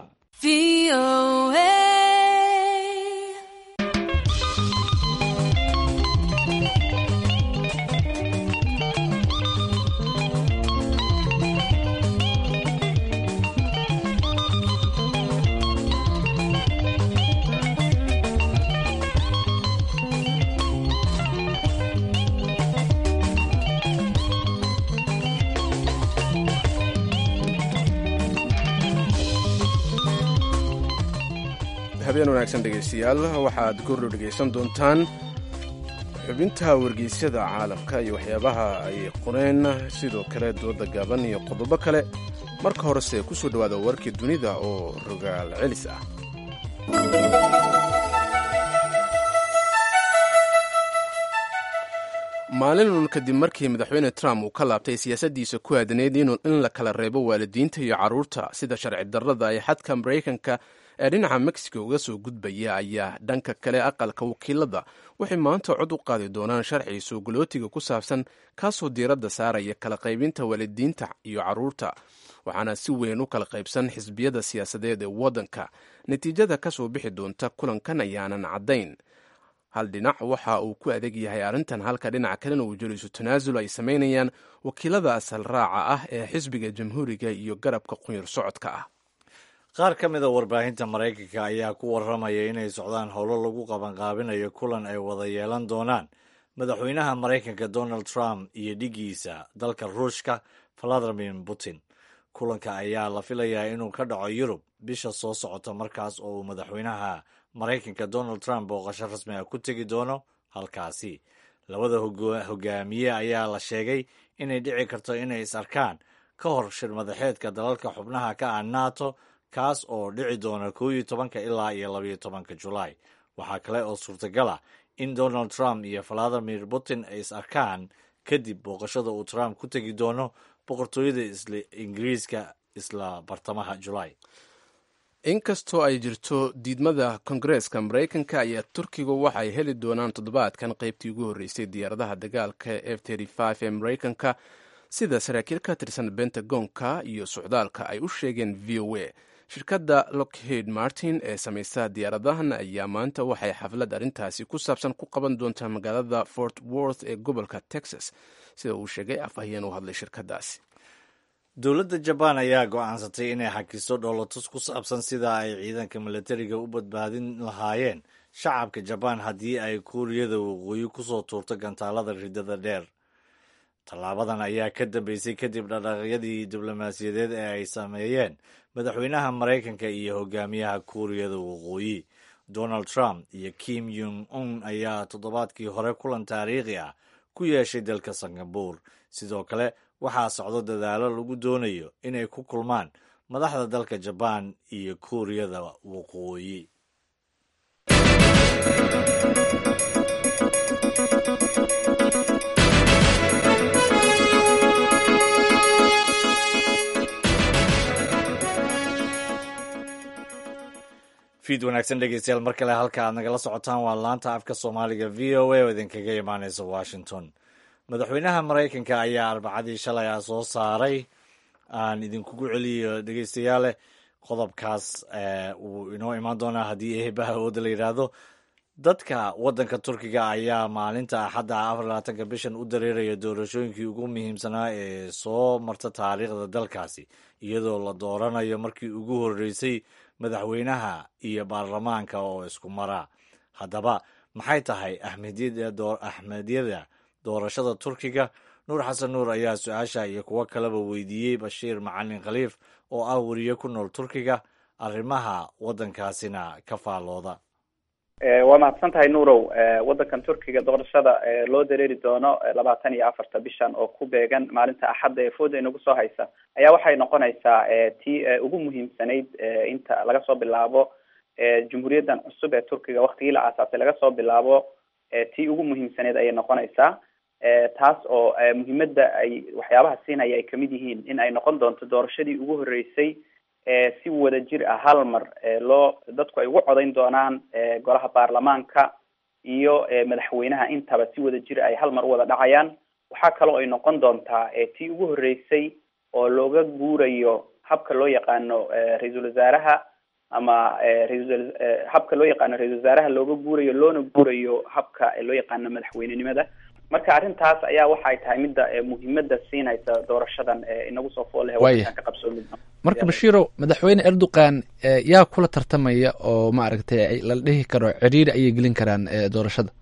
habeen wanaagsan dhegaystayaal waxaad goordhow dhegaysan doontaan xubinta wargeysyada caalamka iyo waxyaabaha ay qoreen sidoo kale dooda gaaban iyo qodobo kale marka horese ku soo dhowaada warkii dunida oo rogaal celis ah maalinun kadib markii madaxweyne trump uu ka laabtay siyaasaddiisa ku aadaneyd in la kala reebo waalidiinta iyo carruurta sida sharci darrada ay xadka maraykanka ee dhinaca mexico uga soo gudbaya ayaa dhanka kale aqalka wakiilada waxay maanta cod u qaadi doonaan sharci soogolootiga ku saabsan kaasoo diiradda saaraya kala qaybinta waalidiinta iyo carruurta waxaana si weyn u kala qaybsan xisbiyada siyaasadeed ee waddanka natiijada ka soo bixi doonta kulankan ayaanan caddayn hal dhinac waxa uu ku adeeg yahay arrintan halka dhinaca kalena uu jeliso tanaasul ay samaynayaan wakiilada asal raaca ah ee xisbiga jamhuuriga iyo garabka qunyar socodka ah qaar ka mid a warbaahinta maraykanka ayaa ku warramaya inay socdaan howlo lagu qabanqaabinayo kulan ay wada yeelan doonaan madaxweynaha maraykanka donald trump iyo dhigiisa dalka ruushka valadimir putin kulanka ayaa la filayaa inuu ka dhaco yurub bisha soo socota markaas oo uu madaxweynaha maraykanka donald trump booqasho rasmi ah ku tegi doono halkaasi labada hogaamiye ayaa la sheegay inay dhici karto inay is arkaan ka hor shir madaxeedka dalalka xubnaha ka ah nato kaas oo dhici doona koo iyo tobanka ilaa iyo labayo tobanka julaay waxaa kale oo suurtagal ah in donald trump iyo valadimir putin ay is arkaan kadib booqashada uu trump ku tegi doono boqortooyada isla ingiriiska isla bartamaha julaay inkastoo ay jirto diidmada kongareeska maraykanka ayaa turkigu waxay heli doonaan toddobaadkan qaybtii ugu horreysay diyaaradaha dagaalka f ee maraykanka sida saraakiil ka tirsan bentagonka iyo socdaalka ay u sheegeen v o a shirkadda lockheed martin ee samaysa diyaaradahan ayaa maanta waxay xaflad arrintaasi ku saabsan ku qaban doontaa magaalada fort worth ee gobolka texas sida uu sheegay afhayeen u hadlay shirkaddaasi dowladda jabaan ayaa go'aansatay inay xakiso dhoolatus ku saabsan sida ay ciidanka milatariga u badbaadin lahaayeen shacabka jabaan haddii ay kuuriyada waqooyi kusoo tuurto gantaalada ridada dheer tallaabadan ayaa ka dambeysay kadib dhaqaaqyadii diblomaasiyadeed ee ay sameeyeen madaxweynaha maraykanka iyo hogaamiyaha kuuriyada waqooyi donald trump iyo kim yung un ayaa toddobaadkii hore kulan taariikhi ah ku yeeshay dalka singabur sidoo kale waxaa socdo dadaalo lagu doonayo inay ku kulmaan madaxda dalka jabaan iyo kuuriyada waqooyi fiid wanaagsan dhegeystayaal mar kale halka aad nagala socotaan waa laanta afka soomaaliga v o a oo idinkaga imaaneysa washington madaxweynaha maraykanka ayaa arbacadii shalay ah soo saaray aan idinkugu celiyo dhegeystayaale qodobkaas wuu inoo imaan doonaa haddii eebaha ooda la yidhaahdo dadka waddanka turkiga ayaa maalinta axadda afar labaatanka bishan u dareeraya doorashooyinkii ugu muhiimsanaa ee soo marta taariikhda dalkaasi iyadoo la dooranayo markii ugu horreysay madaxweynaha iyo baarlamaanka oo isku mara haddaba maxay tahay axmedyada doorashada turkiga nuur xasan nuur ayaa su-aasha iyo kuwo kaleba weydiiyey bashiir macalin khaliif oo ah weriye ku nool turkiga arrimaha waddankaasina ka faallooda waa mahadsan tahay nuurow waddankan turkiga doorashada loo dareeri doono labaatan iyo afarta bishan oo ku beegan maalinta axadda ee fooda inagu soo haysa ayaa waxay noqonaysaa tii ugu muhiimsanayd inta laga soo bilaabo jumhuuriyaddan cusub ee turkiga waktigii la aasaasay laga soo bilaabo tii ugu muhiimsanayd ayay noqonaysaa taas oo muhiimadda ay waxyaabaha siinaya ay kamid yihiin in ay noqon doonto doorashadii ugu horreysay si wada jir ah hal mar loo dadku ay ugu codayn doonaan golaha baarlamaanka iyo madaxweynaha intaba si wada jir ay hal mar u wada dhacayaan waxaa kaloo ay noqon doontaa tii ugu horreysay oo looga guurayo habka loo yaqaano ra-iisul wasaaraha ama raisal habka loo yaqaano ra-isul wasaaraha looga guurayo loona guurayo habka loo yaqaano madaxweynenimada marka arrintaas ayaa waxay tahay midda muhiimada siinaysa doorashadan inagu soo fooleh wadankan ka qabsoomi marka bashiiro madaxweyne erdogan yaa kula tartamaya oo maaragtay la dhihi karo ciriiri ayay gelin karaan doorashada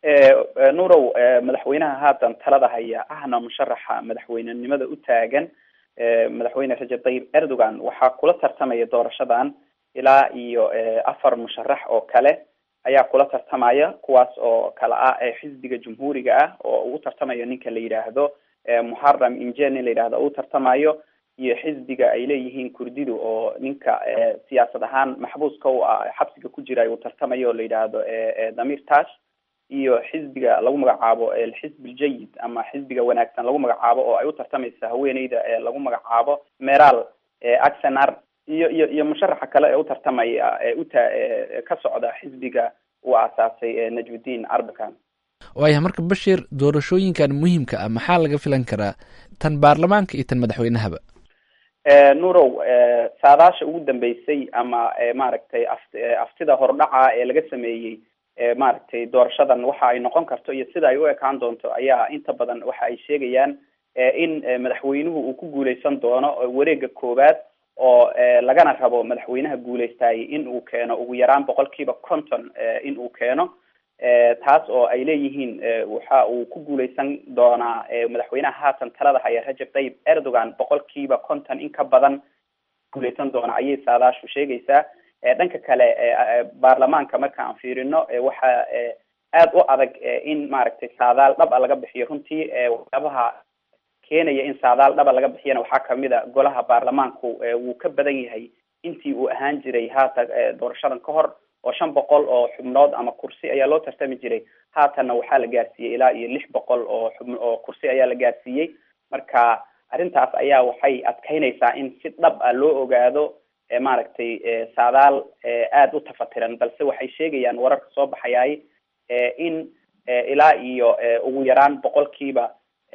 nuurow madaxweynaha haatan talada haya ahna musharaxa madaxweynenimada u taagan madaxweyne rajab tayyib erdogan waxaa kula tartamaya doorashadan ilaa iyo afar musharax oo kale ayaa kula tartamaya kuwaas oo kala ah xisbiga jumhuuriga ah oo ugu tartamayo ninka la yidhaahdo muxaram inje nin la yidhahdo u tartamayo iyo xisbiga ay leeyihiin kurdidu oo ninka siyaasad ahaan maxbuuska u ah xabsiga ku jira uu tartamayo oo la yidhaahdo damir tash iyo xisbiga lagu magacaabo alxisb aljayid ama xisbiga wanaagsan lagu magacaabo oo ay u tartamaysa haweeneyda lagu magacaabo meral axenar iyo iyo iyo musharaxa kale ee u tartamaya ee uta ka socda xisbiga uu aasaasay najmuddin arbakan waaya marka bashir doorashooyinkan muhiimka ah maxaa laga filan karaa tan baarlamaanka iyo tan madaxweynahaba nurow saadaasha ugu dambeysay ama maaragtay af aftida hordhaca ee laga sameeyey maaragtay doorashadan waxa ay noqon karto iyo sida ay u ekaan doonto ayaa inta badan waxa ay sheegayaan in madaxweynuhu uu ku guuleysan doono wareega koowaad oo lagana rabo madaxweynaha guuleystayay in uu keeno ugu yaraan boqolkiiba conton in uu keeno taas oo ay leeyihiin waxa uu ku guuleysan doonaa madaxweynaha haatan talada haya rajab tayyib erdogan boqolkiiba conton in ka badan guuleysan doona ayay saadaashu sheegaysaa dhanka kale baarlamaanka marka aan fiirino waxa aada u adag in maaragtay saadaal dhab a laga bixiyo runtii waxyaabaha keenaya in saadaal dhaba laga bixiyana waxaa kamid a golaha baarlamaanku wuu ka badan yahay intii uu ahaan jiray haatan doorashadan ka hor oo shan boqol oo xubnood ama kursi ayaa loo tartami jiray haatanna waxaa la gaarsiiyey ilaa iyo lix boqol oo xub oo kursi ayaa la gaarsiiyey marka arrintaas ayaa waxay adkeynaysaa in si dhab ah loo ogaado maaragtay saadaal aada u tafatiran balse waxay sheegayaan wararka soo baxayaay in ilaa iyo ugu yaraan boqolkiiba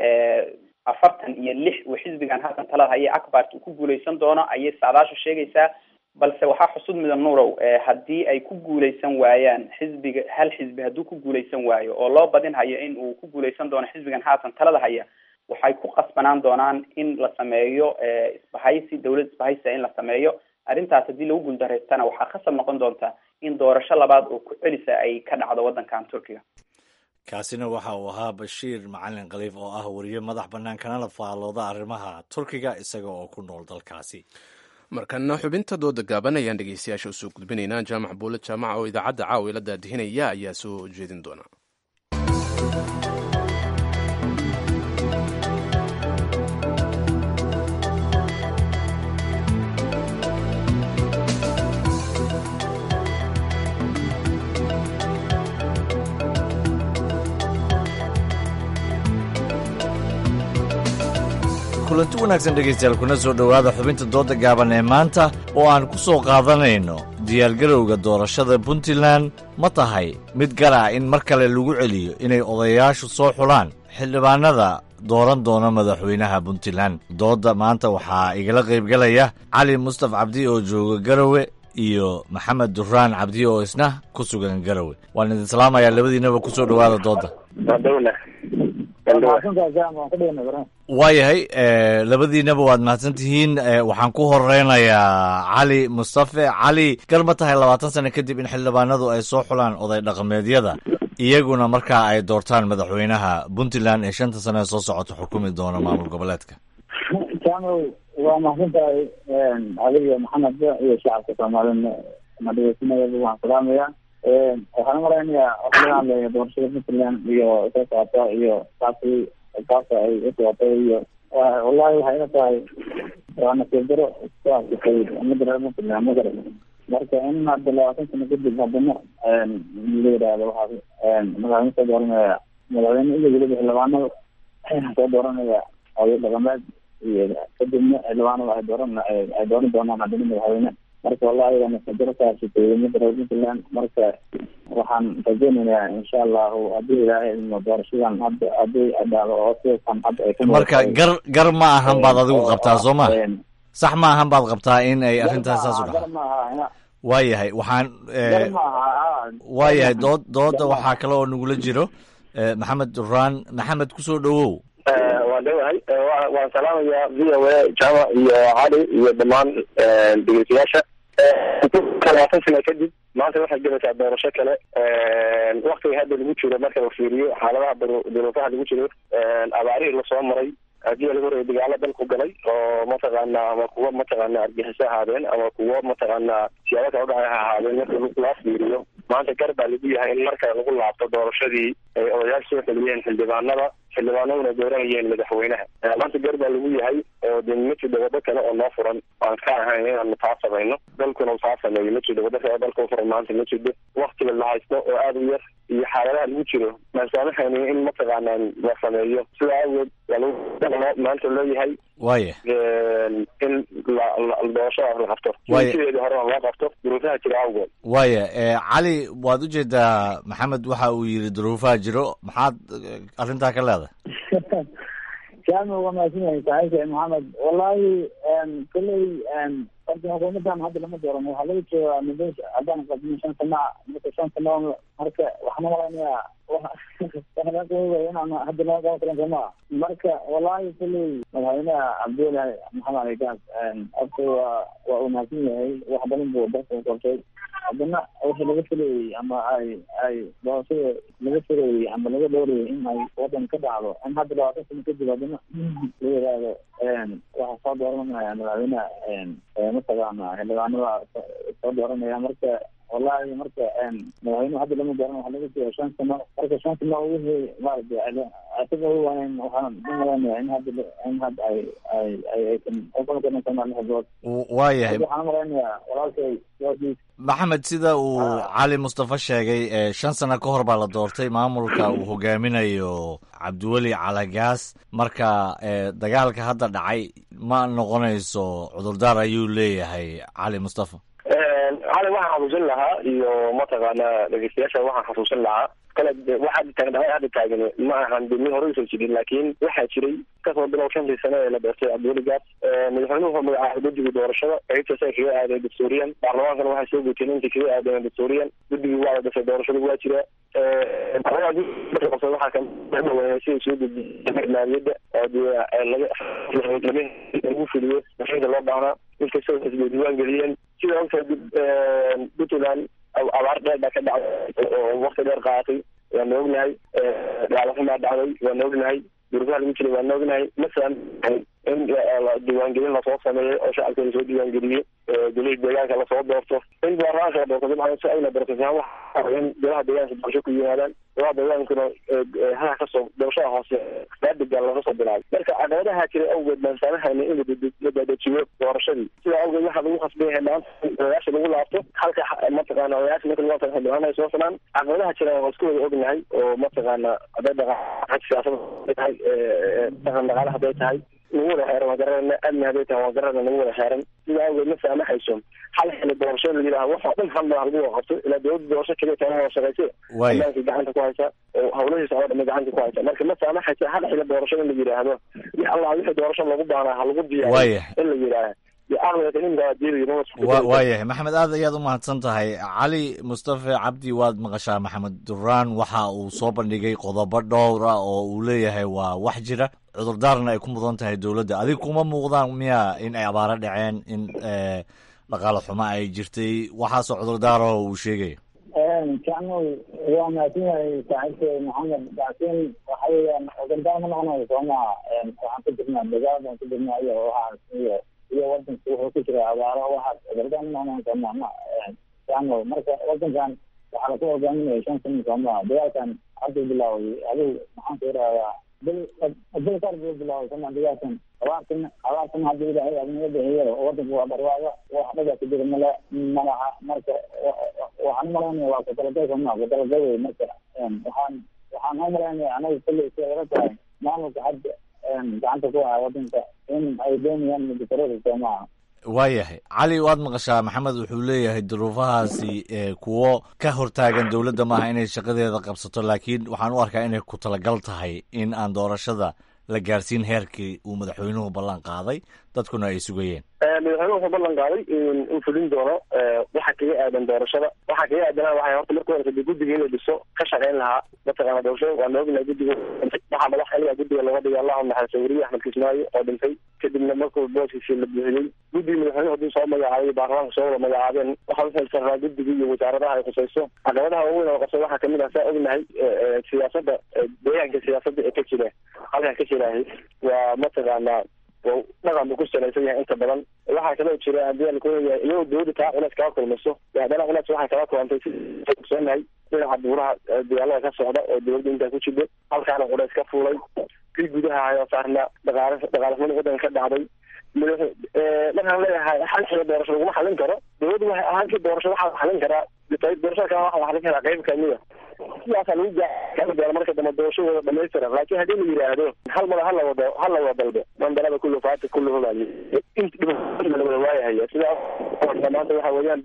afartan iyo lix uu xisbigan haatan talada haya acbart uu ku guuleysan doono ayay saadaashu sheegaysaa balse waxaa xusud mudan nurow haddii ay ku guuleysan waayaan xisbiga hal xisbi hadduu ku guuleysan waayo oo loo badin hayo in uu ku guuleysan doono xisbigan haatan talada haya waxay ku qasbanaan doonaan in la sameeyo isbahaysi dawlad isbahaysi in la sameeyo arrintaas haddii lagu guuldareystana waxaa khasab noqon doonta in doorasho labaad oo ku celisa ay ka dhacdo waddankan turkiga kaasina waxa uu ahaa bashiir macalin khaliif oo ah wariye madax bannaan kanala faallooda arrimaha turkiga isaga oo ku nool dalkaasi markana xubinta dooda gaaban ayaan dhegeystayaasha usoo gudbinaynaa jaamac buule jaamaca oo idaacadda caawa ila daadihinaya ayaa soo jeedin doona kulanti wanaagsan dhegaystayaal kuna soo dhowaada xubinta dooda gaaban ee maanta oo aan ku soo qaadanayno diyaargarowga doorashada puntland ma tahay mid gar ah in mar kale lagu celiyo inay odayaashu soo xulaan xildhibaanada dooran doona madaxweynaha puntland doodda maanta waxaa igala qaybgalaya cali mustaf cabdi oo jooga garowe iyo maxamed duraan cabdi oo isna ku sugan garowe waan idin salaamayaa labadiinaba ku soo dhowaada doodda waayahay labadiinaba waad mahadsan tihiin waxaan ku horeynayaa cali mustafe cali gar ma tahay labaatan sano kadib in xildhibaanadu ay soo xulaan oday dhaqameedyada iyaguna markaa ay doortaan madaxweynaha puntland ee shanta sano ee soo socota xukumi doona maamul goboleedka jaamaw waa mahadsan tahay adiga maxamed iyo shacabka soomaalina madhegeysanayaba waan salaamaya waxaan umalaynayaa waxaa laga hadlaya doorashada puntland iyo soo socota iyo qaabkii qaabka ay u socotay iyo wallahi waxay ila tahay waa nasiib daro ku asisay umada reer puntland ma garan marka in hadda labaatan sano kadib haddana la yidhaahdo waxaa madaxweyne soo dooranaya madaxweyne iyo weliba xildhibaanada soo dooranaya oday dhaqameed iyo kadibna xildhibaanada ay dooran ay dooran doonaan haddana madaxweyne marka wallahi waa nasiibdaro ka hashatay umada reer puntland marka waxaan rajeynayaa insha allahu haddii ilaahay idmo doorashadan hadda haddii dhacdo oo sidakan hadda ay marka gar gar ma ahan baad adigu qabtaa soo ma sax ma ahan baad qabtaa in ay arrintaas saas u dhaca waayahay waxaan waayahay dood dooda waxaa kale oo nagula jiro maxamed duraan maxamed kusoo dhowow waan dhowahay waan salaamayaa v o a jama iyo cali iyo dhammaan dhegeystayaasha labaatan sano kadib maanta waxay galaysaa doorasho kale waktiga hadda lagu jiro marka la fiiriyo xaaladaha duruufaha lagu jiro abaarihii lasoo maray haddii laga horreeyay dagaalo dalku galay oo mataqaana ama kuwa mataqaana argaxiso ahaadeen ama kuwa mataqaana siyaabo kala udhacay ha ahaadeen marka loo fiiriyo maanta gar baa lagu yahay in marka lagu laabto doorashadii ay odayaal soo celiyeen xildhibaanada xildhibaanaduna dooranayeen madaxweynaha maanta gar baa lagu yahay oo de ma jiro waddo kale oo noo furan aan ka ahayn inaanu taa samayno dalkuna taa sameeyo ma jiro waddo kale oo dalka u furan maanta ma jirto waktiga la haysto oo aada u yar iyo xaaladaha lagu jiro maansaamahayni in mataqaana la sameeyo sida awgeed waa lagu maanta loo yahay waaya in doorashadaas la qabto sideedii horena loo qabto duruufaha jira awgeed waaya cali waad ujeedaa maxamed waxa uu yidhi duruufaha jiro maxaad arrintaa ka leedahay jaami waa mahadsan yahay saaxiibka maxamed wallahi kolley horta xukuumadan hadda lama dooran waxaa laga joogaa muddo haddaan qadmin shan sana marka shan sano marka waxaan umalaynaya inaan hadda lama qaban karin somaa marka wallahi kolley madaxweynaha cabdullahi maxamed ali gaas horta waa waa uu mahadsan yahay wax badan buu dalka u qabtay haddana wixii laga filayey ama ay ay doorashada laga filayey ama laga dhowrayay in ay wadan ka dhacdo in hadda labaatan sano kadib haddana la yidhaahdo waxaa soo dooranaya madaxweynaha mataqaana xildhibaanada soo dooranaya marka wallahi marka madaxweynuhu hadda lama dooran waxa laga jooga shan sano marka shan sano wixii maaragtay isaga waan waxaan umalaynaya in hadda in hadda ay ay ay aysan uqalkarin sana lix bilood waayahay waxaan umalaynaya walaalkay sidaasiis maxamed sida uu cali mustafa sheegay shan sano ka hor baa la doortay maamulka uu hogaaminayo cabdiweli calagaas marka dagaalka hadda dhacay ma noqonayso cudurdaar ayuu leeyahay cali mustafa cali waxaan xasuusin lahaa iyo mataqaana dhegeystayaasha waxaan xasuusin lahaa kale waxaa taagan hadda taagan ma ahan de min hore usoo jirin laakiin waxaa jiray kasoo bilow shantii sano ee la doortay cabdiweli gaas madaxweynuhu wuxuu magacaabay guddiga doorashada qaybtaas ay kaga aadeen dastuuriyan baarlamaankana waxay soo guteen intii kaga aadeen dastuuriyan guddigii waa la dhasay doorashada waa jira waxaa kamadaweynay sida soo gudbiyay maaliyadda oo dee laga lagu fuliyo mashiinka loo baahnaa inkastoo xisbiya diiwaan geliyeen sida ogtahay puntland abaar dheer baa ka dhacday oo wakti dheer qaadatay waana ognahay dhaalaxumaa dhacday waana ognahay durufaha lagu jiray waana ognahay masalan in diiwaangelin lasoo sameeyo oo shacabka lasoo diiwaangeliyo golihii deegaanka lasoo doorto in baarlamaanka la doorto dabcan si ayna doortasahaan waxa in golaha deegaanka doorasho ku yimaadaan golaha deegaankuna haha kasoo doorashada hoose baadiga laga soo bilaabay marka caqabadaha jira awgeed baan saamahayna in la dadajiyo doorashadii sidaa awgeed waxaa lagu khasban yahay maanta odayaasha lagu laabto halka mataqaana odayaasha marka lagu laabto xildhibaan ay soo sanaan caqabadaha jira waa isku wada ognahay oo mataqaana hadday dhaqan siyaasada tahay dhaqan dhaqaale hadday tahay nagu wada xeeran waa garanayna amni hadday tahay waa garanayna nagu wada xeeran sidaa awgeed ma saamaxayso hal xili doorasho la yidhaha wax oo dhan hal madax lagu wada qabto ilaa dowladda doorasho keliya tana wada shaqayse amaankii gacanta ku haysa oo hawlahiisa oo dhamay gacanta ku haysa marka ma saamaxayso hal xili doorasho in la yidhaahdo wix allah wixii doorasho lagu baanaa ha lagu diyaariyo in la yidhaaha waayahay maxamed aad ayaad u mahadsan tahay cali mustafe cabdi waad maqashaa maxamed duraan waxa uu soo bandhigay qodobo dhowr ah oo uu leeyahay waa wax jira cudurdaarna ay ku mudan tahay dowladda adig kuma muuqdaan miya in ay abaaro dhaceen in dhaqaale xumo ay jirtay waxaasoo cudurdaarah uu sheegaya jacmow waa mahadsan yahay saaxiibka maxamed laakiin waxa weeyaan cudurdaar ma noqonayo soo maha waxaan ku jirnaa dagaal baan ku jirnaa iyo waxaas iyo iyo wadanka wuxuu ku jira abaaro waxaas cudurdaar ma noqonayo soo maha ma jacmow marka wadankan waxaa laku hogaaminaya shan sano soo maha dagaalkan hadda bilaaway adigu maxaan ku yidhahdaa bil bil kar buu bilaaway soo maha dagaalkan abaartan abaartan hadda ilaahay adinaga bixiyo wadanka waa barwaaqo wax dhaga ku jira mala malaha marka waxaan umalaynaya waa kutalagay sooma kutalagay wey marka waxaan waxaan umalaynaya anaga kulley si laga tahay maamulka hadda gacanta ku haya wadanka in ay doonayaan mudakarada soomaha waayahay cali waad maqashaa maxamed wuxuu leeyahay duruufahaasi kuwo ka hortaagan dowladda maaha inay shaqadeeda qabsato laakiin waxaan u arkaa inay ku talagal tahay in aan doorashada la gaarsiin heerkii uu madaxweynuhu ballan qaaday dadkuna ay sugayeen madaxweyne wuxuu ballan qaaday in fulin doono waxa kaga aadan doorashada waxa kaga aadanaa waxay horta marka horeysa de guddiga inuu dhiso ka shaqayn lahaa mataqaana doorashada waa noognahay guddiga waxaa madax xiliga guddiga looga dhigay allahu naxariiso weriye axmed kismaayo oo dhintay kadibna markuu booskiisii la buuxiyey guddiga madaxweyne hadduu soo magacaabay baarlamaanka soo wada magacaabeen waxaa uxilsaraa guddiga iyo wasaaradaha ay khusayso caqabadaha waaweyn oo qabsa waxaa kamid ah saa ognahay siyaasada deegaanka siyaasada ee ka jira halkaa ka jirahay waa mataqaana dhaqan buu ku salaysan yahay inta badan waxaa kaloo jira hadii lakuleeyahay iyagoo dawladda taa culeys kaga kulmayso haddana culeys waxay kala kulantay si ogsoonahay dhinaca buuraha dagaalada ka socda oo dawladda intaa ku jirta halkaana culeys ka fuulay kii gudaha hayoo saarna dhaqaale dhaqaalexumada waddanka ka dhacday markaan leeyahay xalxiga doorasho laguma xalin karo dawladda waxay ahaantii doorasho waxaa xalin karaa doorashada kale waxaa xalin karaa qayb kamida sidaasaa lagu gaari marka dambe doorashadooda dhamaystira laakiin haddii la yidhaahdo hal mada hala wado hala wada dalbe mandarada kullu faati kullu hubaali la wada waayahaya sidaas maanta waxa weeyaan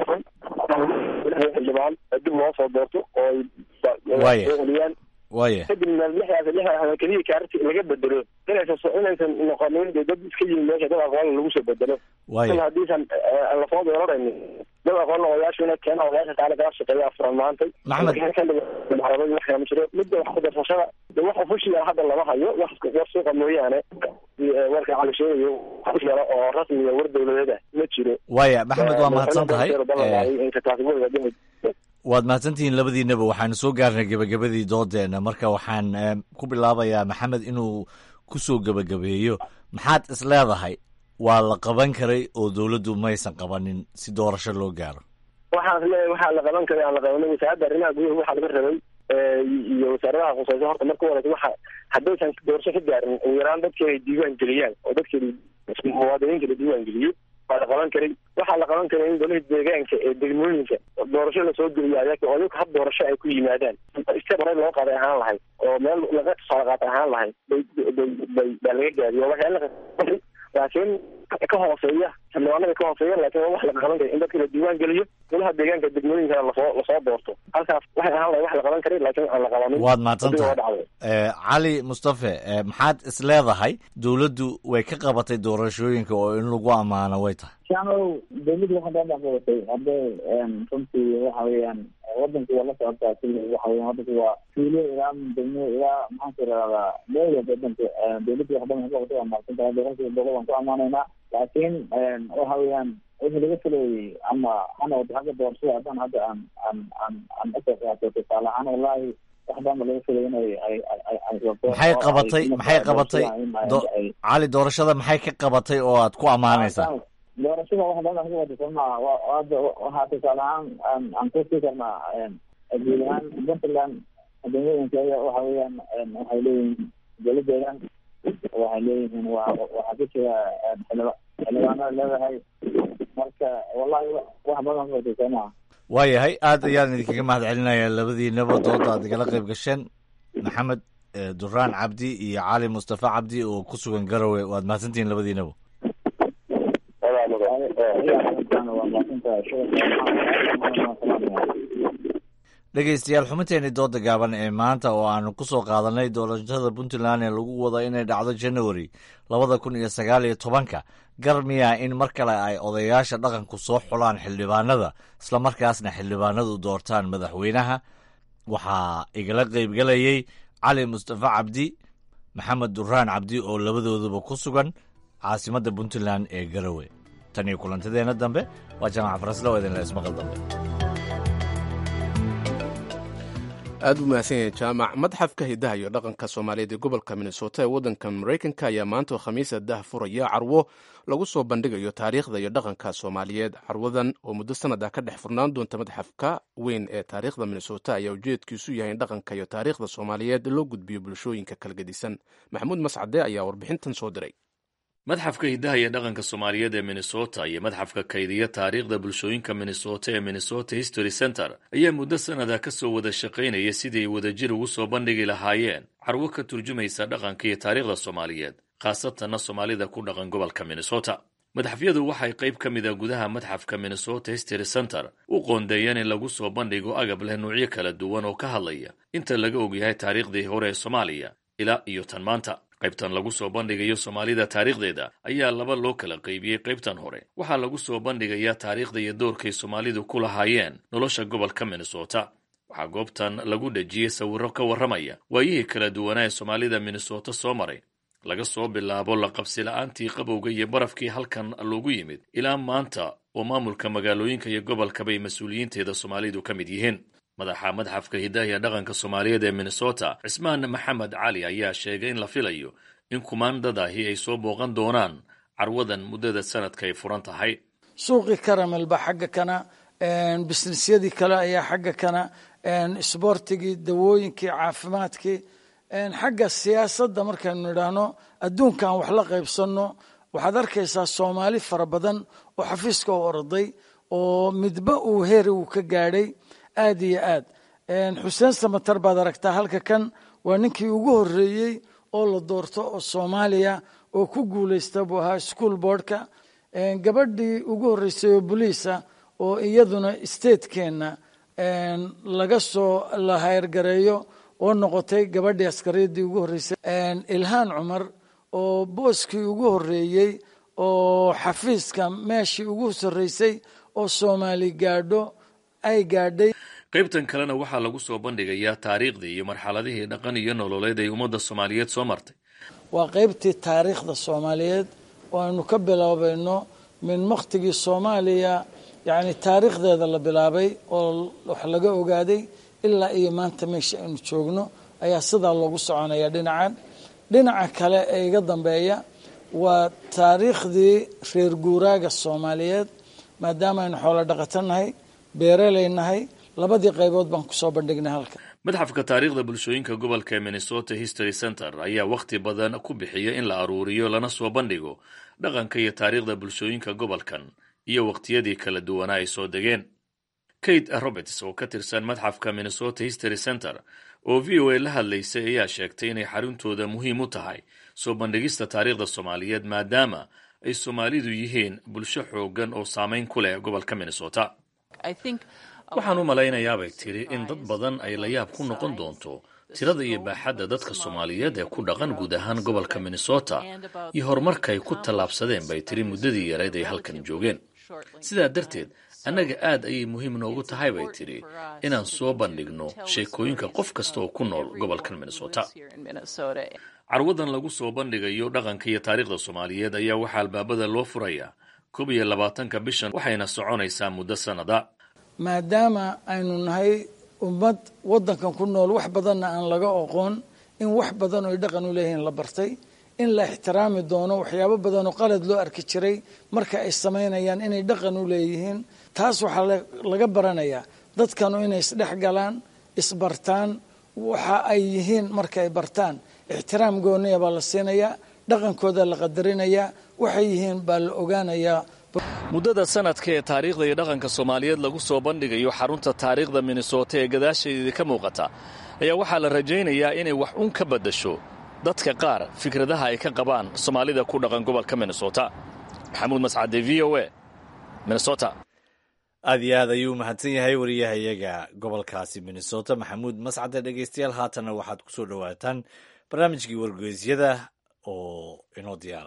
xildhibaan dib loo soo doorto oo Waaya. ay waaya kadibna lixdaas lixdaas keliya kaarti laga bedelo inaysan so- inaysan noqonin dee dad iska yimi meesha dad aqoon lagu soo bedelo Waaya. il haddiisan eh, lasoo dooranayn dad aqoon odayaashu inay keenaan odayaasha kaale kala shaqeeya afuran maantay Maxamed. maxamed wax kama jiro midda wax ku darsashada de wax ofushiya hadda lama hayo wax war suuqa mooyaane eh, warka cali sheegayo wax yaro oo rasmiya war dawladeed ah ma jiro waaya maxamed waa Eh, mahadsan tahay madaxweyne ballan Eh, qaaday in kataasibada dhimi waad mahadsantihiin labadiinaba waxaanu soo gaarnay gebagabadii doodeena marka waxaan eh, ku bilaabayaa maxamed inuu ku soo gebagabeeyo maxaad is leedahay waa la qaban karay oo dowladdu maysan qabanin si doorasho loo gaaro waxaan leeyahay waxaa la qaban karay aan la qabanin wasaaradda arrimaha gudaha waxaa laga rabay eh, iyo wasaaradaha khusayso horta marka horeysa waxa haddaysan doorasho ka gaarin ugu yaraan dadkii ay diiwaan geliyaan oo dadkii muwaadiniinta la diiwaan geliyey waa la qaban karay waxaa la qaban karay in golaha deegaanka ee degmooyinka doorasho lasoo geliyo ayaga oo ayaga hab doorasho ay ku yimaadaan iska baray loo qaaday ahaan lahayd oo meel laga tusaale qaatay ahaan lahayd bay bay bay baa laga gaadiyo waxyaala laakiin ka hooseeya xildhibaanada ka hooseeya laakiin waa wax la qaban karay in dadka la diiwaan geliyo golaha deegaanka degmooyinkana lasoo lasoo doorto halkaas waxay ahaan lahayd wax la qaban karay laakiin aan la qabanin waad mahadsan Haddii waa tahay dhacday. Eh, cali mustafe eh, maxaad is leedahay dowladdu way ka qabatay doorashooyinka oo in lagu ammaano way tahay shaanow dawladdu waxaa daan dhexgabatay hadday runtii waxa weeyaan wadanku waa la socotaa kulli waxa weeyaan wadanku waa tuulo ilaa degmo ilaa maxaan ku irahdaa meel walba wadanka dawladdu wax badan ka qabatay waa mahadsan tahay boqolkiiba boqol waan ku ammaanaynaa laakiin waxa weeyaan wixii laga filayay ama hana wada xagga doorashada haddaan hadda aan aan aan aan usoo qaato tusaale ahaan wallahi wax badan ba laga filayay inay ay ay ay ay rabto maxay oo ay qabatay ku maxay noqoto qabatay doorashada in ay- do- ay- cali doorashada maxay ka qabatay oo aad ku ammaanaysaa doorashada wax badan ka wada sooma hadda waxaa tusaale ahaan aan aan ku sii karnaa guud ahaan puntland degmooyinkeeda waxa weeyaan waxay leeyihiin dowladeedan waxay leeyihiin waa waxaa ku jira xildhiba- xildhibaanada leedahay marka wallahi wax badan ka wada sooma waayahay aad ayaan idinkaga mahad celinayaa labadiinaba dooda aad igala qayb gasheen maxamed eh, duraan cabdi iyo cali mustafa cabdi oo ku sugan garowe waad mahadsantihiin labadiinaba dhegaystayaal xubinteeni dooda gaaban ee maanta oo aanu ku soo qaadanay doorashada puntland ee lagu wado inay dhacdo january labada kun iyo sagaal iyo tobanka gar miyaa in mar kale ay odayaasha dhaqanku soo xulaan xildhibaanada islamarkaasna xildhibaanadu doortaan madaxweynaha waxaa igala qaybgelayey cali mustafa cabdi maxamed duraan cabdi oo labadooduba ku sugan caasimadda puntland ee garowe tan iyo kulantadeenna dambe waa jaamac farasle oo idinla ismaqal dambe aad buu mahadsan yahay jaamac madxafka hidaha iyo dhaqanka soomaaliyeed ee gobolka minnesota ee waddanka maraykanka ayaa maanta oo khamiisa dah furaya carwo lagu soo bandhigayo taariikhda iyo dhaqanka soomaaliyeed carwadan oo muddo sanad ah ka dhex furnaan doonta madxafka weyn ee taariikhda minnesota ayaa ujeedkiisu yahay in dhaqanka iyo taariikhda soomaaliyeed loo gudbiyo bulshooyinka kala gedisan maxamuud mascade ayaa warbixintan soo diray madxafka hidaha iyo dhaqanka soomaaliyeed ee minnesota iyo madxafka kaydiya taariikhda bulshooyinka minnesota ee minnesota history center ayaa muddo sanada ka soo wada shaqaynaya sidii ay wadajir ugu soo bandhigi lahaayeen carwo ka turjumaysa dhaqanka iyo taariikhda soomaaliyeed khaasatanna soomaalida ku dhaqan gobolka minnesota madxafyadu waxay qayb ka mid a gudaha madxafka minnesota history center u qoondeeyeen in lagu soo bandhigo agab leh nuucyo kala duwan oo ka hadlaya inta laga ogyahay taariikhdii hore ee soomaaliya ilaa iyo tan maanta qaybtan lagu soo bandhigayo soomaalida taariikhdeeda ayaa laba loo kala qaybiyey qaybtan hore waxaa lagu soo bandhigayaa taariikhda iyo doorkay soomaalidu ku lahaayeen nolosha gobolka minnesota waxaa goobtan lagu dhejiyey sawirro ka warramaya waayihii kala duwanaa ee soomaalida minnesota soo maray laga soo bilaabo la qabsila'aantii qabowga iyo barafkii halkan loogu yimid ilaa maanta oo maamulka magaalooyinka iyo gobolkabay mas-uuliyiinteeda soomaalidu ka mid yihiin madaxa madxafka hidahiya dhaqanka soomaaliyeed ee minnesota cismaan maxamed cali ayaa sheegay in la filayo in kumaandadaahi ay soo booqan doonaan carwadan muddada sanadka ay furan tahay suuqii karamel baa xagga kana bisnisyadii kale ayaa xagga kana isboortigii dawooyinkii caafimaadkii xagga siyaasadda markaynu nidhaahno adduunka aan wax la qaybsanno waxaad arkaysaa soomaali fara badan oo xafiiska u orday oo midba uu heeri uu ka gaadhay aad iyo aad xuseen samatar baad aragtaa halka kan waa ninkii ugu horreeyey oo la doorto oo soomaaliya oo ku guulaysta buu ahaa school boardka gabadhii ugu horreysay oo boliisa oo iyaduna statekeenna laga soo la hayrgareeyo oo noqotay gabadhii askariyadii ugu horreysay ilhaan cumar oo booskii ugu horreeyey oo xafiiska meeshii ugu sarreysay oo soomaali gaadho ay gaadhay qaybtan kalena waxaa lagu soo bandhigayaa taariikhdii iyo marxaladihii dhaqan iyo nololeed ay ummadda soomaaliyeed soo martay waa qaybtii taariikhda soomaaliyeed oo aynu ka bilaabayno min waktigii soomaaliya yacni taariikhdeeda la bilaabay oo wax laga ogaaday ilaa iyo maanta meesha aynu joogno ayaa sidaa loogu soconaya dhinacan dhinaca kale ee iga dambeeya waa taariikhdii reer guuraaga soomaaliyeed maadaama aynu xoolo dhaqato nahay beereley nahay labadii qaybood baan kusoo bandhignay halka madxafka taariikhda bulshooyinka gobolka ee minnesota history center ayaa wakhti badan ku bixiya in la aruuriyo lana soo bandhigo dhaqanka iyo taariikhda bulshooyinka gobolkan iyo wakhtiyadii kala duwanaa ay soo degeen kate roberts oo ka tirsan madxafka minnesota history center oo v o a la hadlaysay ayaa sheegtay inay xaruntooda muhiim u tahay soo bandhigista taariikhda soomaaliyeed maadaama ay soomaalidu yihiin bulsho xoogan oo saameyn ku leh gobolka minnesota waxaan u malaynayaabay tiri in dad badan ay la yaab ku noqon doonto tirada iyo baaxadda dadka soomaaliyeed ee ku dhaqan guud ahaan gobolka minnesota iyo horumarka ay ku tallaabsadeen bay tiri muddadii yareed ay halkan joogeen sidaa darteed annaga aad ayay muhiim noogu tahay bay tidhi inaan soo bandhigno sheekooyinka qof kasta oo ku nool gobolkan minnesota carwadan lagu soo bandhigayo dhaqanka iyo taariikhda soomaaliyeed ayaa waxaa albaabada loo furayaa koob iyo labaatanka bishan waxayna soconaysaa muddo sannada maadaama aynu nahay ummad waddankan ku nool wax badanna aan laga oqoon in wax badan oy dhaqan u leeyihiin la bartay in la ixtiraami doono waxyaabo badan oo qalad loo arki jiray marka ay samaynayaan inay dhaqan u leeyihiin taas waxaa laga baranayaa dadkanu inay isdhex galaan isbartaan waxa ay yihiin marka ay bartaan ixtiraam gooniya baa la siinayaa dhaqankooda la qadarinayaa waxay yihiin baa la ogaanayaa muddada sanadka ee taariikhda iyo dhaqanka soomaaliyeed lagu soo bandhigayo xarunta taariikhda minnesota ee gadaasheedii ka muuqata ayaa waxaa la rajaynayaa inay wax un ka baddasho dadka qaar fikradaha ay ka qabaan soomaalida ku dhaqan gobolka minnesota maxamuud mascade v o a minnesota aad iyo aad ayuu mahadsan yahay wariyahayaga gobolkaasi minnesota maxamuud mascade dhegeystayaal haatanna waxaad ku soo dhowaataan barnaamijkii wargeysyada oo inoo diyaara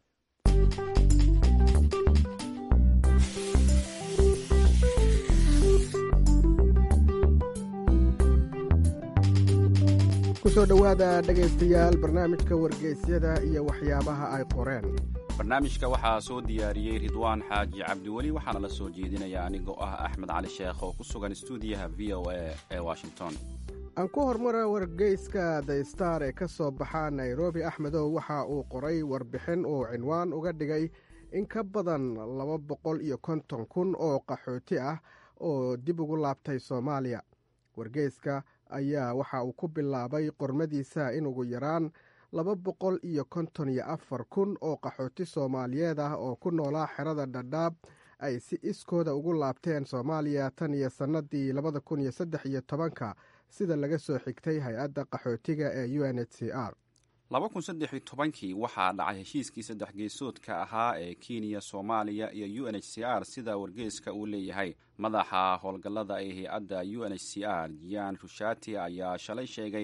kusoo dhowaada dhegaystayaal barnaamijka wargeysyada iyo waxyaabaha ay qoreen barnaamijka waxaa soo diyaariyey ridwaan xaaji cabdiweli waxaana la soo jeedinaya anigoo ah axmed cali sheekh oo ku sugan stuudiyaha v o a ee washington aan ku hormara wargeyska the star ee ka soo baxa nairobi axmedow waxa uu qoray warbixin uu cinwaan uga dhigay in ka badan laba boqol iyo konton kun oo qaxooti ah oo dib ugu laabtay soomaaliya wargeyska ayaa waxa uu ku bilaabay qormadiisa in ugu yaraan laba boqol iyo konton iyo afar kun oo qaxooti soomaaliyeed ah oo ku noolaa xerada dhadhaab ay si iskooda ugu laabteen soomaaliya tan iyo sannadii labada kun iyo saddex iyo tobanka sida laga soo xigtay hay-adda qaxootiga ee u n h c r laba kun saddex iyo tobankii waxaa dhacay heshiiskii saddex geesoodka ahaa ee kenya soomaaliya iyo u n h c r sida wargeeska uu leeyahay madaxa howlgallada ee hay-adda u n h c r jian rushati ayaa shalay sheegay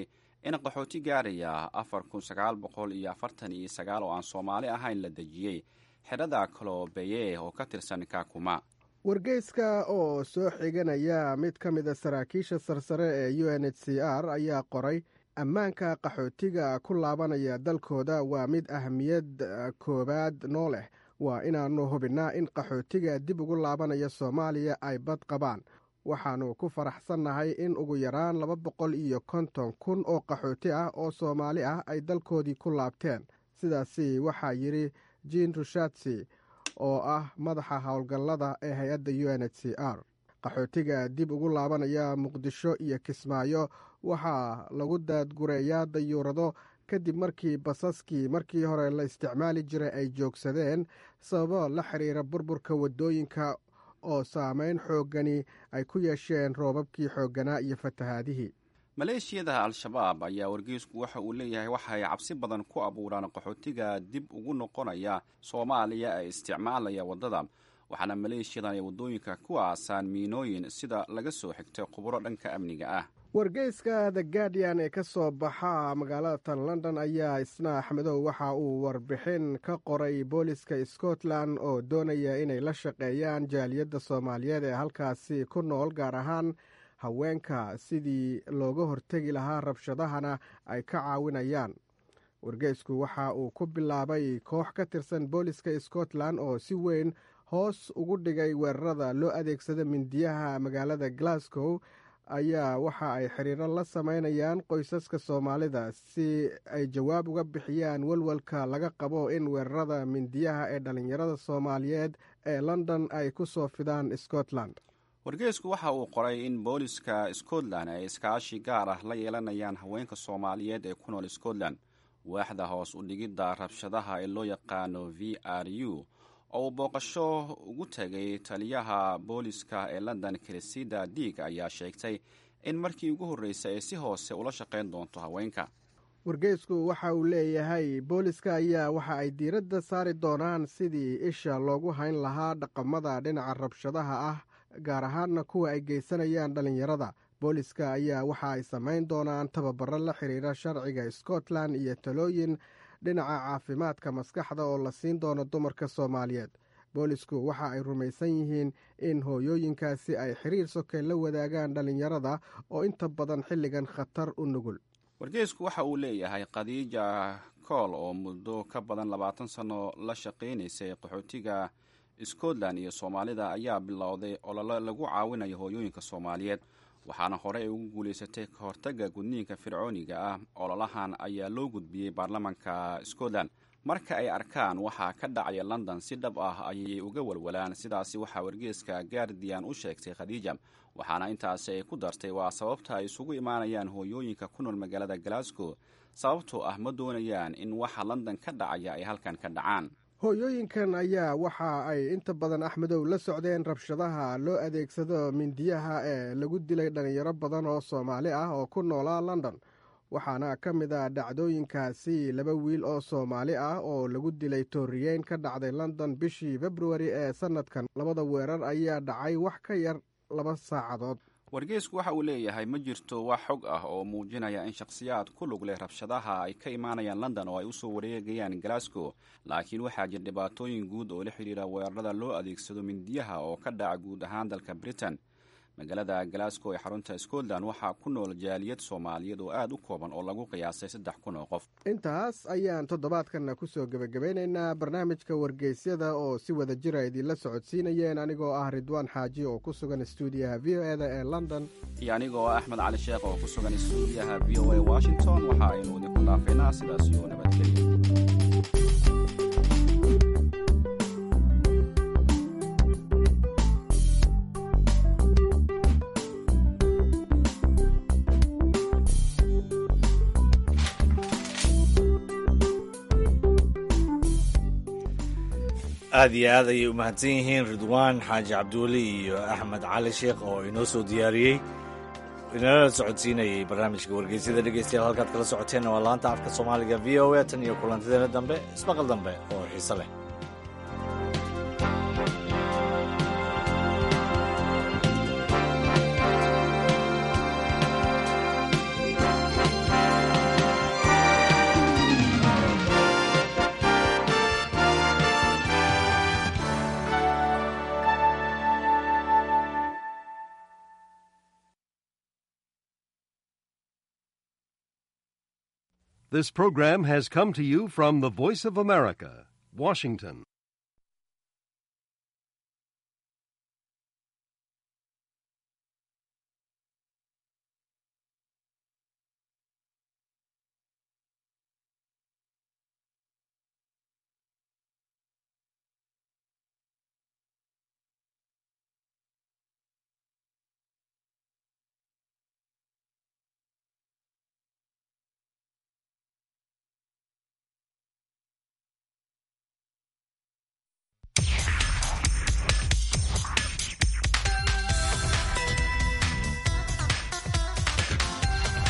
in qaxooti gaaraya afar kun sagaal boqol iyo afartan iyo sagaal oo aan soomaali ahayn la dejiyey xerada kalobeye oo ka tirsan kakuma wargeyska oo soo xiganaya mid ka mida saraakiisha sarsare ee u n h c r ayaa qoray ammaanka qaxootiga ku laabanaya dalkooda waa mid ahmiyad koowaad noo leh waa inaannu hubinnaa in qaxootiga dib ugu laabanaya soomaaliya ay bad qabaan waxaannu ku faraxsannahay in ugu yaraan laba boqol iyo konton kun oo qaxooti ah oo soomaali ah ay dalkoodii ku laabteen sidaasi waxaa yidhi jiin rushatsi oo ah madaxa howlgallada ee hay-adda u n h c r qaxootiga dib ugu laabanaya muqdisho iyo kismaayo waxaa lagu daadgureeyaa dayuurado kadib markii basaskii markii hore la isticmaali jiray ay joogsadeen sababo la xiriira burburka waddooyinka oo saameyn xooggani ay ku yeesheen roobabkii xoogganaa iyo fatahaadihii maleeshiyada al-shabaab ayaa wargeysku waxa uu leeyahay waxa ay cabsi badan ku abuuraan qaxootiga dib ugu noqonaya soomaaliya ee isticmaalaya waddada waxaana maleeshiyadan ay waddooyinka ku aasaan miinooyin sida laga soo xigtay khuburo dhanka amniga ah wargeyska the guardian ee ka soo baxa magaalada tan london ayaa isna axmedow waxa uu warbixin ka qoray booliska scotland oo doonaya inay la shaqeeyaan jaaliyadda soomaaliyeed ee halkaasi ku nool gaar ahaan haweenka sidii looga hortegi lahaa rabshadahana ay ka caawinayaan wargeysku waxa uu ku bilaabay koox ka tirsan booliska scotland oo si weyn hoos ugu dhigay weerarada loo adeegsada mindiyaha magaalada glasgow ayaa waxa ay xiriiro la sameynayaan qoysaska soomaalida si ay jawaab uga bixiyaan walwalka laga qabo in weerarada mindiyaha ee dhallinyarada soomaaliyeed ee london ay ku soo fidaan scotland wargeysku waxa uu qoray in booliska scotland ay iskaashi gaar ah la yeelanayaan haweenka soomaaliyeed ee ku nool scotland waaxda hoos u dhigidda rabshadaha ee loo yaqaano v r u oo uu booqasho ugu tegay taliyaha booliska ee london krisida diig ayaa sheegtay in markii ugu horreysay ay si hoose ula shaqayn doonto haweenka wargeysku waxa uu leeyahay booliska ayaa waxa ay diiradda saari doonaan sidii isha loogu hayn lahaa dhaqamada dhinaca rabshadaha ah gaar ahaanna kuwa ay geysanayaan dhallinyarada booliska ayaa waxa ay samayn doonaan tababaro la xiriira sharciga scotland iyo talooyin dhinaca caafimaadka maskaxda oo la siin doono dumarka soomaaliyeed boolisku waxa ay rumaysan yihiin in hooyooyinkaasi ay xiriir sokay la wadaagaan dhallinyarada oo inta badan xilligan khatar u nugul wargeysku waxa uu leeyahay khadiija kool oo muddo ka badan labaatan sanno la shaqaynaysay qaxootiga scotland iyo soomaalida ayaa bilowday ololo lagu caawinayo hooyooyinka soomaaliyeed waxaana horey ay ugu guulaysatay ka hortagga gudniinka fircooniga ah ololahan ayaa loo gudbiyey baarlamanka scotland marka ay arkaan waxaa ka dhacaya london si dhab ah ayay uga walwalaan sidaasi waxaa wargeeska guardian u sheegtay khadiija waxaana intaasi ay ku dartay waa sababta ay isugu imaanayaan hooyooyinka ku nool magaalada glasgow sababtoo ah ma doonayaan in waxa london ka dhacaya ay halkan ka dhacaan hooyooyinkan ayaa waxa ay inta badan axmedow la socdeen rabshadaha loo adeegsado mindiyaha ee lagu dilay dhallinyaro badan oo soomaali ah oo ku noolaa london waxaana ka mid ah dhacdooyinkaasi laba wiil oo soomaali ah oo lagu dilay tooriyeyn ka dhacday london bishii februari ee sannadkan labada weerar ayaa dhacay wax ka yar laba saacadood wargeysku waxa uu leeyahay ma jirto wax xog ah oo muujinaya in shakhsiyaad ku lug leh rabshadaha ay ka imaanayaan london oo ay usoo wareegayaan glasgow laakiin waxaa jira dhibaatooyin guud oo la xidhiira weerarada loo adeegsado mindiyaha oo ka dhaca guud ahaan dalka britain magaalada glasgow ee xarunta scotland waxaa ku nool jaaliyad soomaaliyeed oo aad u kooban oo lagu qiyaasay saddex kun oo qof intaas ayaan toddobaadkanna kusoo gebagabeynaynaa barnaamijka wargeysyada oo si wada jira idinla socodsiinayeen anigoo ah ridwaan xaaji oo ku sugan stuudiyaha v o eda ee london iyo anigoo ah axmed cali sheekh oo ku sugan stuudiyaha v o a washington waxa aynu idinku dhaafaynaa sidaas iyo nabadgelyo aad iyo aad ayay u mahadsan yihiin ridwaan xaaji cabduuli iyo axmed cali sheekh oo inoo soo diyaariyey inala socodsiinayay barnaamijka wargeysyada dhegeystayaal halkaad kala socoteenna waa laanta afka soomaaliga v o a tan iyo kulantideena dambe ismaqal dambe oo xiise leh This program has come to you from the Voice of America, Washington.